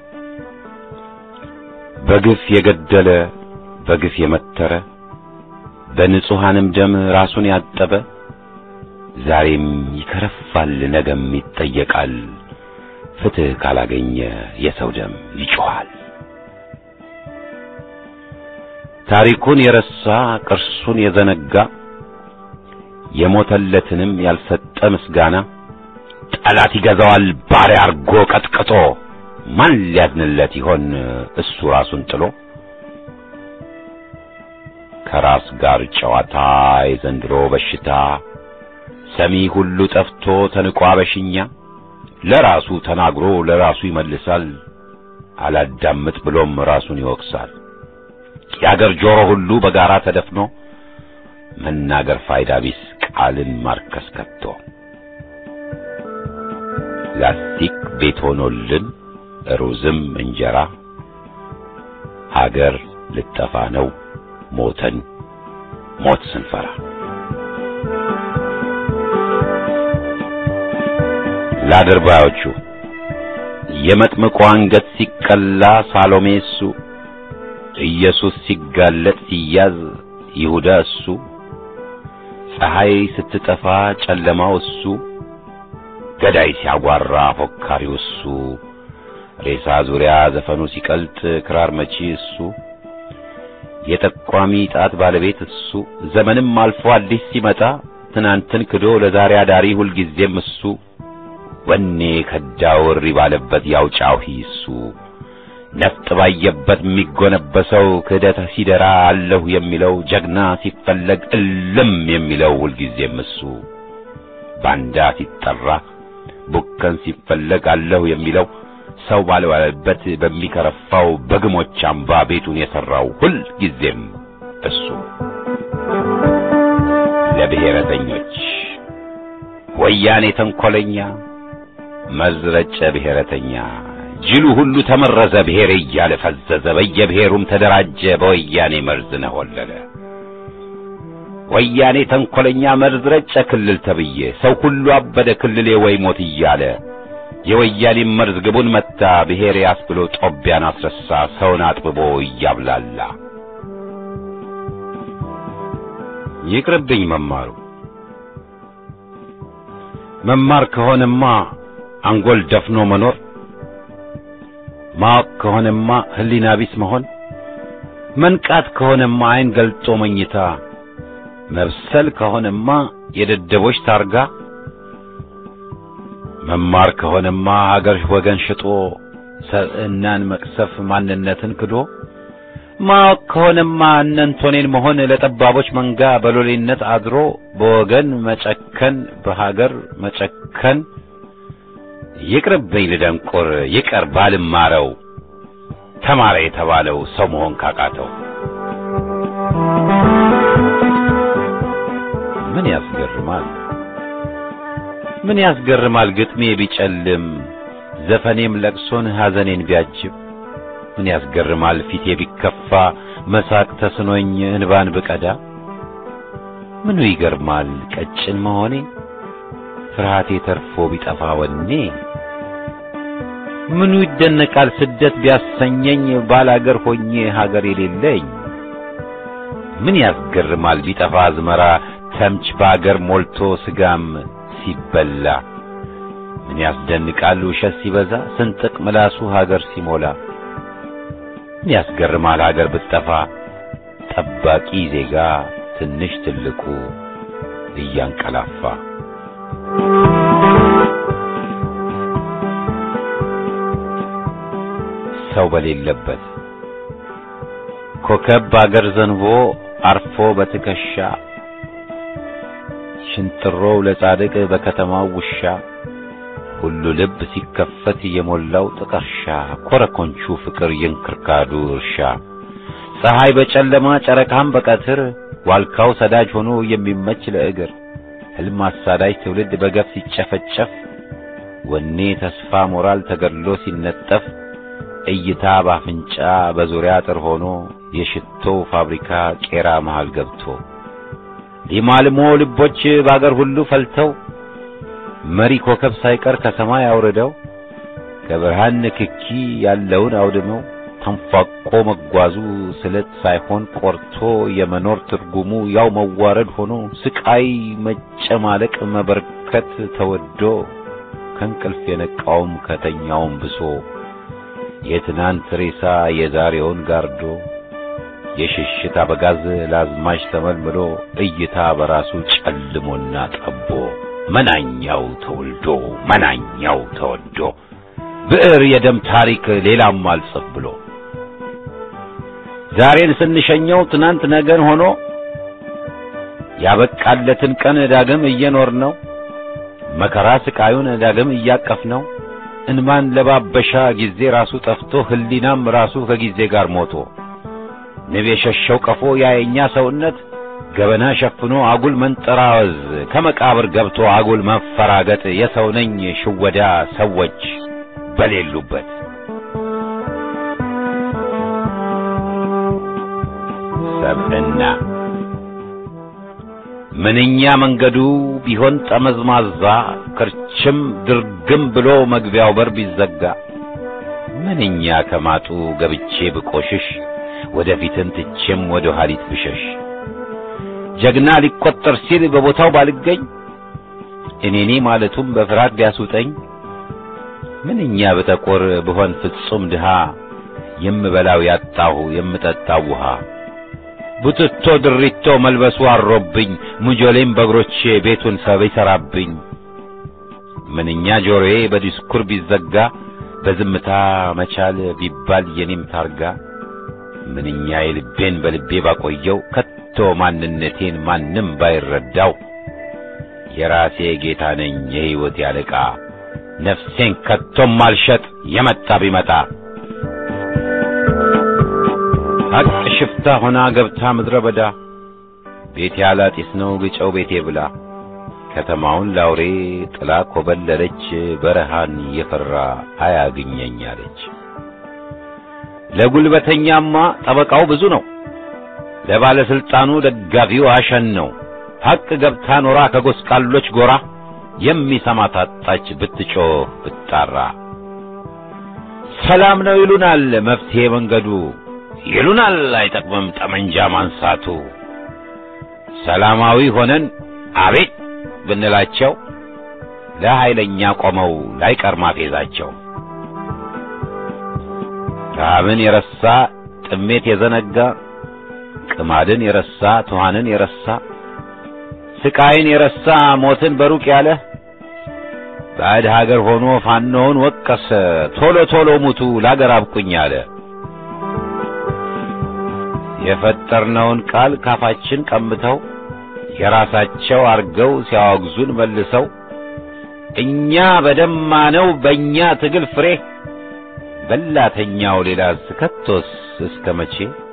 በግፍ የገደለ በግፍ የመተረ በንጹሐንም ደም ራሱን ያጠበ ዛሬም ይከረፋል፣ ነገም ይጠየቃል። ፍትሕ ካላገኘ የሰው ደም ይጮኻል። ታሪኩን የረሳ ቅርሱን የዘነጋ የሞተለትንም ያልሰጠ ምስጋና ጠላት ይገዛዋል ባሪያ አርጎ ቀጥቅጦ ማን ሊያዝንለት ይሆን እሱ ራሱን ጥሎ ከራስ ጋር ጨዋታ የዘንድሮ በሽታ ሰሚ ሁሉ ጠፍቶ ተንቋ በሽኛ ለራሱ ተናግሮ ለራሱ ይመልሳል አላዳምጥ ብሎም ራሱን ይወቅሳል የአገር ጆሮ ሁሉ በጋራ ተደፍኖ መናገር ፋይዳ ቢስ ቃልን ማርከስ ከቶ ላስቲክ ቤት ሆኖልን ሩዝም እንጀራ ሀገር ልጠፋ ነው ሞተን ሞት ስንፈራ ለአድርባዮቹ የመጥምቁ አንገት ሲቀላ ሳሎሜ እሱ ኢየሱስ ሲጋለጥ ሲያዝ ይሁዳ እሱ ፀሐይ ስትጠፋ ጨለማው እሱ ገዳይ ሲያጓራ ፎካሪው እሱ ሬሳ ዙሪያ ዘፈኑ ሲቀልጥ ክራር መቺ እሱ የጠቋሚ ጣት ባለቤት እሱ ዘመንም አልፎ አዲስ ሲመጣ ትናንትን ክዶ ለዛሬ አዳሪ ሁልጊዜም እሱ ወኔ ከዳው እሪ ባለበት ያውጫው እሱ ነፍጥ ባየበት የሚጎነበሰው ክህደት ሲደራ አለሁ የሚለው ጀግና ሲፈለግ እልም የሚለው ሁልጊዜም እሱ ባንዳ ሲጠራ ቡከን ሲፈለግ አለሁ የሚለው ሰው ባልዋለበት በሚከረፋው በግሞች አምባ ቤቱን የሠራው ሁል ጊዜም እሱ ለብሔረተኞች ወያኔ ተንኰለኛ መዝረጨ ብሔረተኛ ጅሉ ሁሉ ተመረዘ ብሔር እያለ ፈዘዘ በየብሔሩም ተደራጀ በወያኔ መርዝ ነሆለለ ወያኔ ተንኰለኛ መርዝ ረጨ ክልል ተብዬ ሰው ሁሉ አበደ ክልሌ ወይ ሞት እያለ የወያኔ መርዝ ግቡን መታ ብሔር ያስብሎ ጦቢያን አስረሳ ሰውን አጥብቦ እያብላላ ይቅርብኝ መማሩ መማር ከሆነማ አንጎል ደፍኖ መኖር ማወቅ ከሆነማ ሕሊና ቢስ መሆን መንቃት ከሆነማ ዓይን ገልጦ መኝታ መብሰል ከሆነማ የደደቦች ታርጋ መማር ከሆነማ አገር ወገን ሽጦ ሰብዕናን መቅሰፍ ማንነትን ክዶ ማወቅ ከሆነማ እነንቶኔን መሆን ለጠባቦች መንጋ በሎሌነት አድሮ በወገን መጨከን በሀገር መጨከን ይቅርብኝ ልደንቆር ይቀር ባልማረው ተማረ የተባለው ሰው መሆን ካቃተው ምን ያስገርማል ምን ያስገርማል ግጥሜ ቢጨልም ዘፈኔም ለቅሶን ሐዘኔን ቢያጅብ ምን ያስገርማል ፊቴ ቢከፋ መሳቅ ተስኖኝ እንባን ብቀዳ ምኑ ይገርማል ቀጭን መሆኔ ፍርሃቴ ተርፎ ቢጠፋ ወኔ ምኑ ይደነቃል ስደት ቢያሰኘኝ ባላገር ሆኜ ሀገር የሌለኝ ምን ያስገርማል ቢጠፋ አዝመራ ተምች በአገር ሞልቶ ስጋም ሲበላ ምን ያስደንቃል ውሸት ሲበዛ ስንጥቅ ምላሱ ሀገር ሲሞላ ምን ያስገርማል ሀገር ብትጠፋ ጠባቂ ዜጋ ትንሽ ትልቁ እያንቀላፋ ሰው በሌለበት ኮከብ በአገር ዘንቦ አርፎ በትከሻ ሽንጥሮው ለጻድቅ በከተማው ውሻ ሁሉ ልብ ሲከፈት የሞላው ጥቀርሻ ኮረኮንቹ ፍቅር የእንክርካዱ እርሻ ፀሐይ በጨለማ ጨረቃም በቀትር ዋልካው ሰዳጅ ሆኖ የሚመች ለእግር ሕልም አሳዳጅ ትውልድ በገፍ ሲጨፈጨፍ ወኔ ተስፋ ሞራል ተገድሎ ሲነጠፍ እይታ ባፍንጫ በዙሪያ አጥር ሆኖ የሽቶው ፋብሪካ ቄራ መሃል ገብቶ ሊማልሞ ልቦች በአገር ሁሉ ፈልተው መሪ ኮከብ ሳይቀር ከሰማይ አውርደው ከብርሃን ንክኪ ያለውን አውድመው ተንፏቆ መጓዙ ስለት ሳይሆን ቆርቶ የመኖር ትርጉሙ ያው መዋረድ ሆኖ ስቃይ መጨማለቅ መበርከት ተወዶ ከእንቅልፍ የነቃውም ከተኛውም ብሶ የትናንት ሬሳ የዛሬውን ጋርዶ የሽሽት አበጋዝ ለአዝማች ተመልምሎ እይታ በራሱ ጨልሞና ጠቦ መናኛው ተወልዶ መናኛው ተወዶ ብዕር የደም ታሪክ ሌላም አልጽፍ ብሎ ዛሬን ስንሸኘው ትናንት ነገን ሆኖ ያበቃለትን ቀን ዳግም እየኖር ነው መከራ ስቃዩን ዳግም እያቀፍ ነው እንማን ለባበሻ ጊዜ ራሱ ጠፍቶ ህሊናም ራሱ ከጊዜ ጋር ሞቶ ንብ የሸሸው ቀፎ ያየኛ ሰውነት ገበና ሸፍኖ አጉል መንጠራወዝ ከመቃብር ገብቶ አጉል መፈራገጥ የሰው ነኝ ሽወዳ ሰዎች በሌሉበት ሰብዕና ምንኛ መንገዱ ቢሆን ጠመዝማዛ ክርችም ድርግም ብሎ መግቢያው በር ቢዘጋ ምንኛ ከማጡ ገብቼ ብቆሽሽ ወደፊትን ትቼም ወደ ኋሊት ብሸሽ ጀግና ሊቆጠር ሲል በቦታው ባልገኝ እኔኔ ማለቱም በፍርሃት ቢያስውጠኝ ምንኛ ብጠቆር ብሆን ፍጹም ድሃ የምበላው ያጣሁ የምጠጣው ውሃ ቡትቶ ድሪቶ መልበሱ አሮብኝ ሙጆሌም በእግሮቼ ቤቱን ሰብ ይሠራብኝ ምንኛ ጆሮዬ በዲስኩር ቢዘጋ በዝምታ መቻል ቢባል የኔም ታርጋ ምንኛ የልቤን በልቤ ባቆየው ከቶ ማንነቴን ማንም ባይረዳው የራሴ ጌታ ነኝ የሕይወት ያለቃ ነፍሴን ከቶም አልሸጥ የመጣ ቢመጣ ሐቅ ሽፍታ ሆና ገብታ ምድረ በዳ ቤቴ አላጢስ ነው ግጨው ቤቴ ብላ ከተማውን ላውሬ ጥላ ኮበለለች በረሃን የፈራ አያግኘኝ አለች። ለጉልበተኛማ ጠበቃው ብዙ ነው፣ ለባለስልጣኑ ደጋፊው አሸን ነው። ሐቅ ገብታ ኖራ ከጎስቋሎች ጎራ የሚሰማ ታጣች ብትጮህ ብትጣራ። ሰላም ነው ይሉናል መፍትሄ መንገዱ ይሉናል አይጠቅምም ጠመንጃ ማንሳቱ። ሰላማዊ ሆነን አቤት ብንላቸው ለኃይለኛ ቆመው ላይቀር ማፌዛቸው። ረሃብን የረሳ ጥሜት የዘነጋ ቅማድን የረሳ ትኋንን የረሳ ስቃይን የረሳ ሞትን በሩቅ ያለ ባዕድ ሀገር ሆኖ ፋኖውን ወቀሰ ቶሎ ቶሎ ሙቱ ላገር አብቁኝ አለ። የፈጠርነውን ቃል ካፋችን ቀምተው የራሳቸው አርገው ሲያወግዙን መልሰው እኛ በደማነው በእኛ ትግል ፍሬ በላተኛው ሌላ ከቶስ እስከ መቼ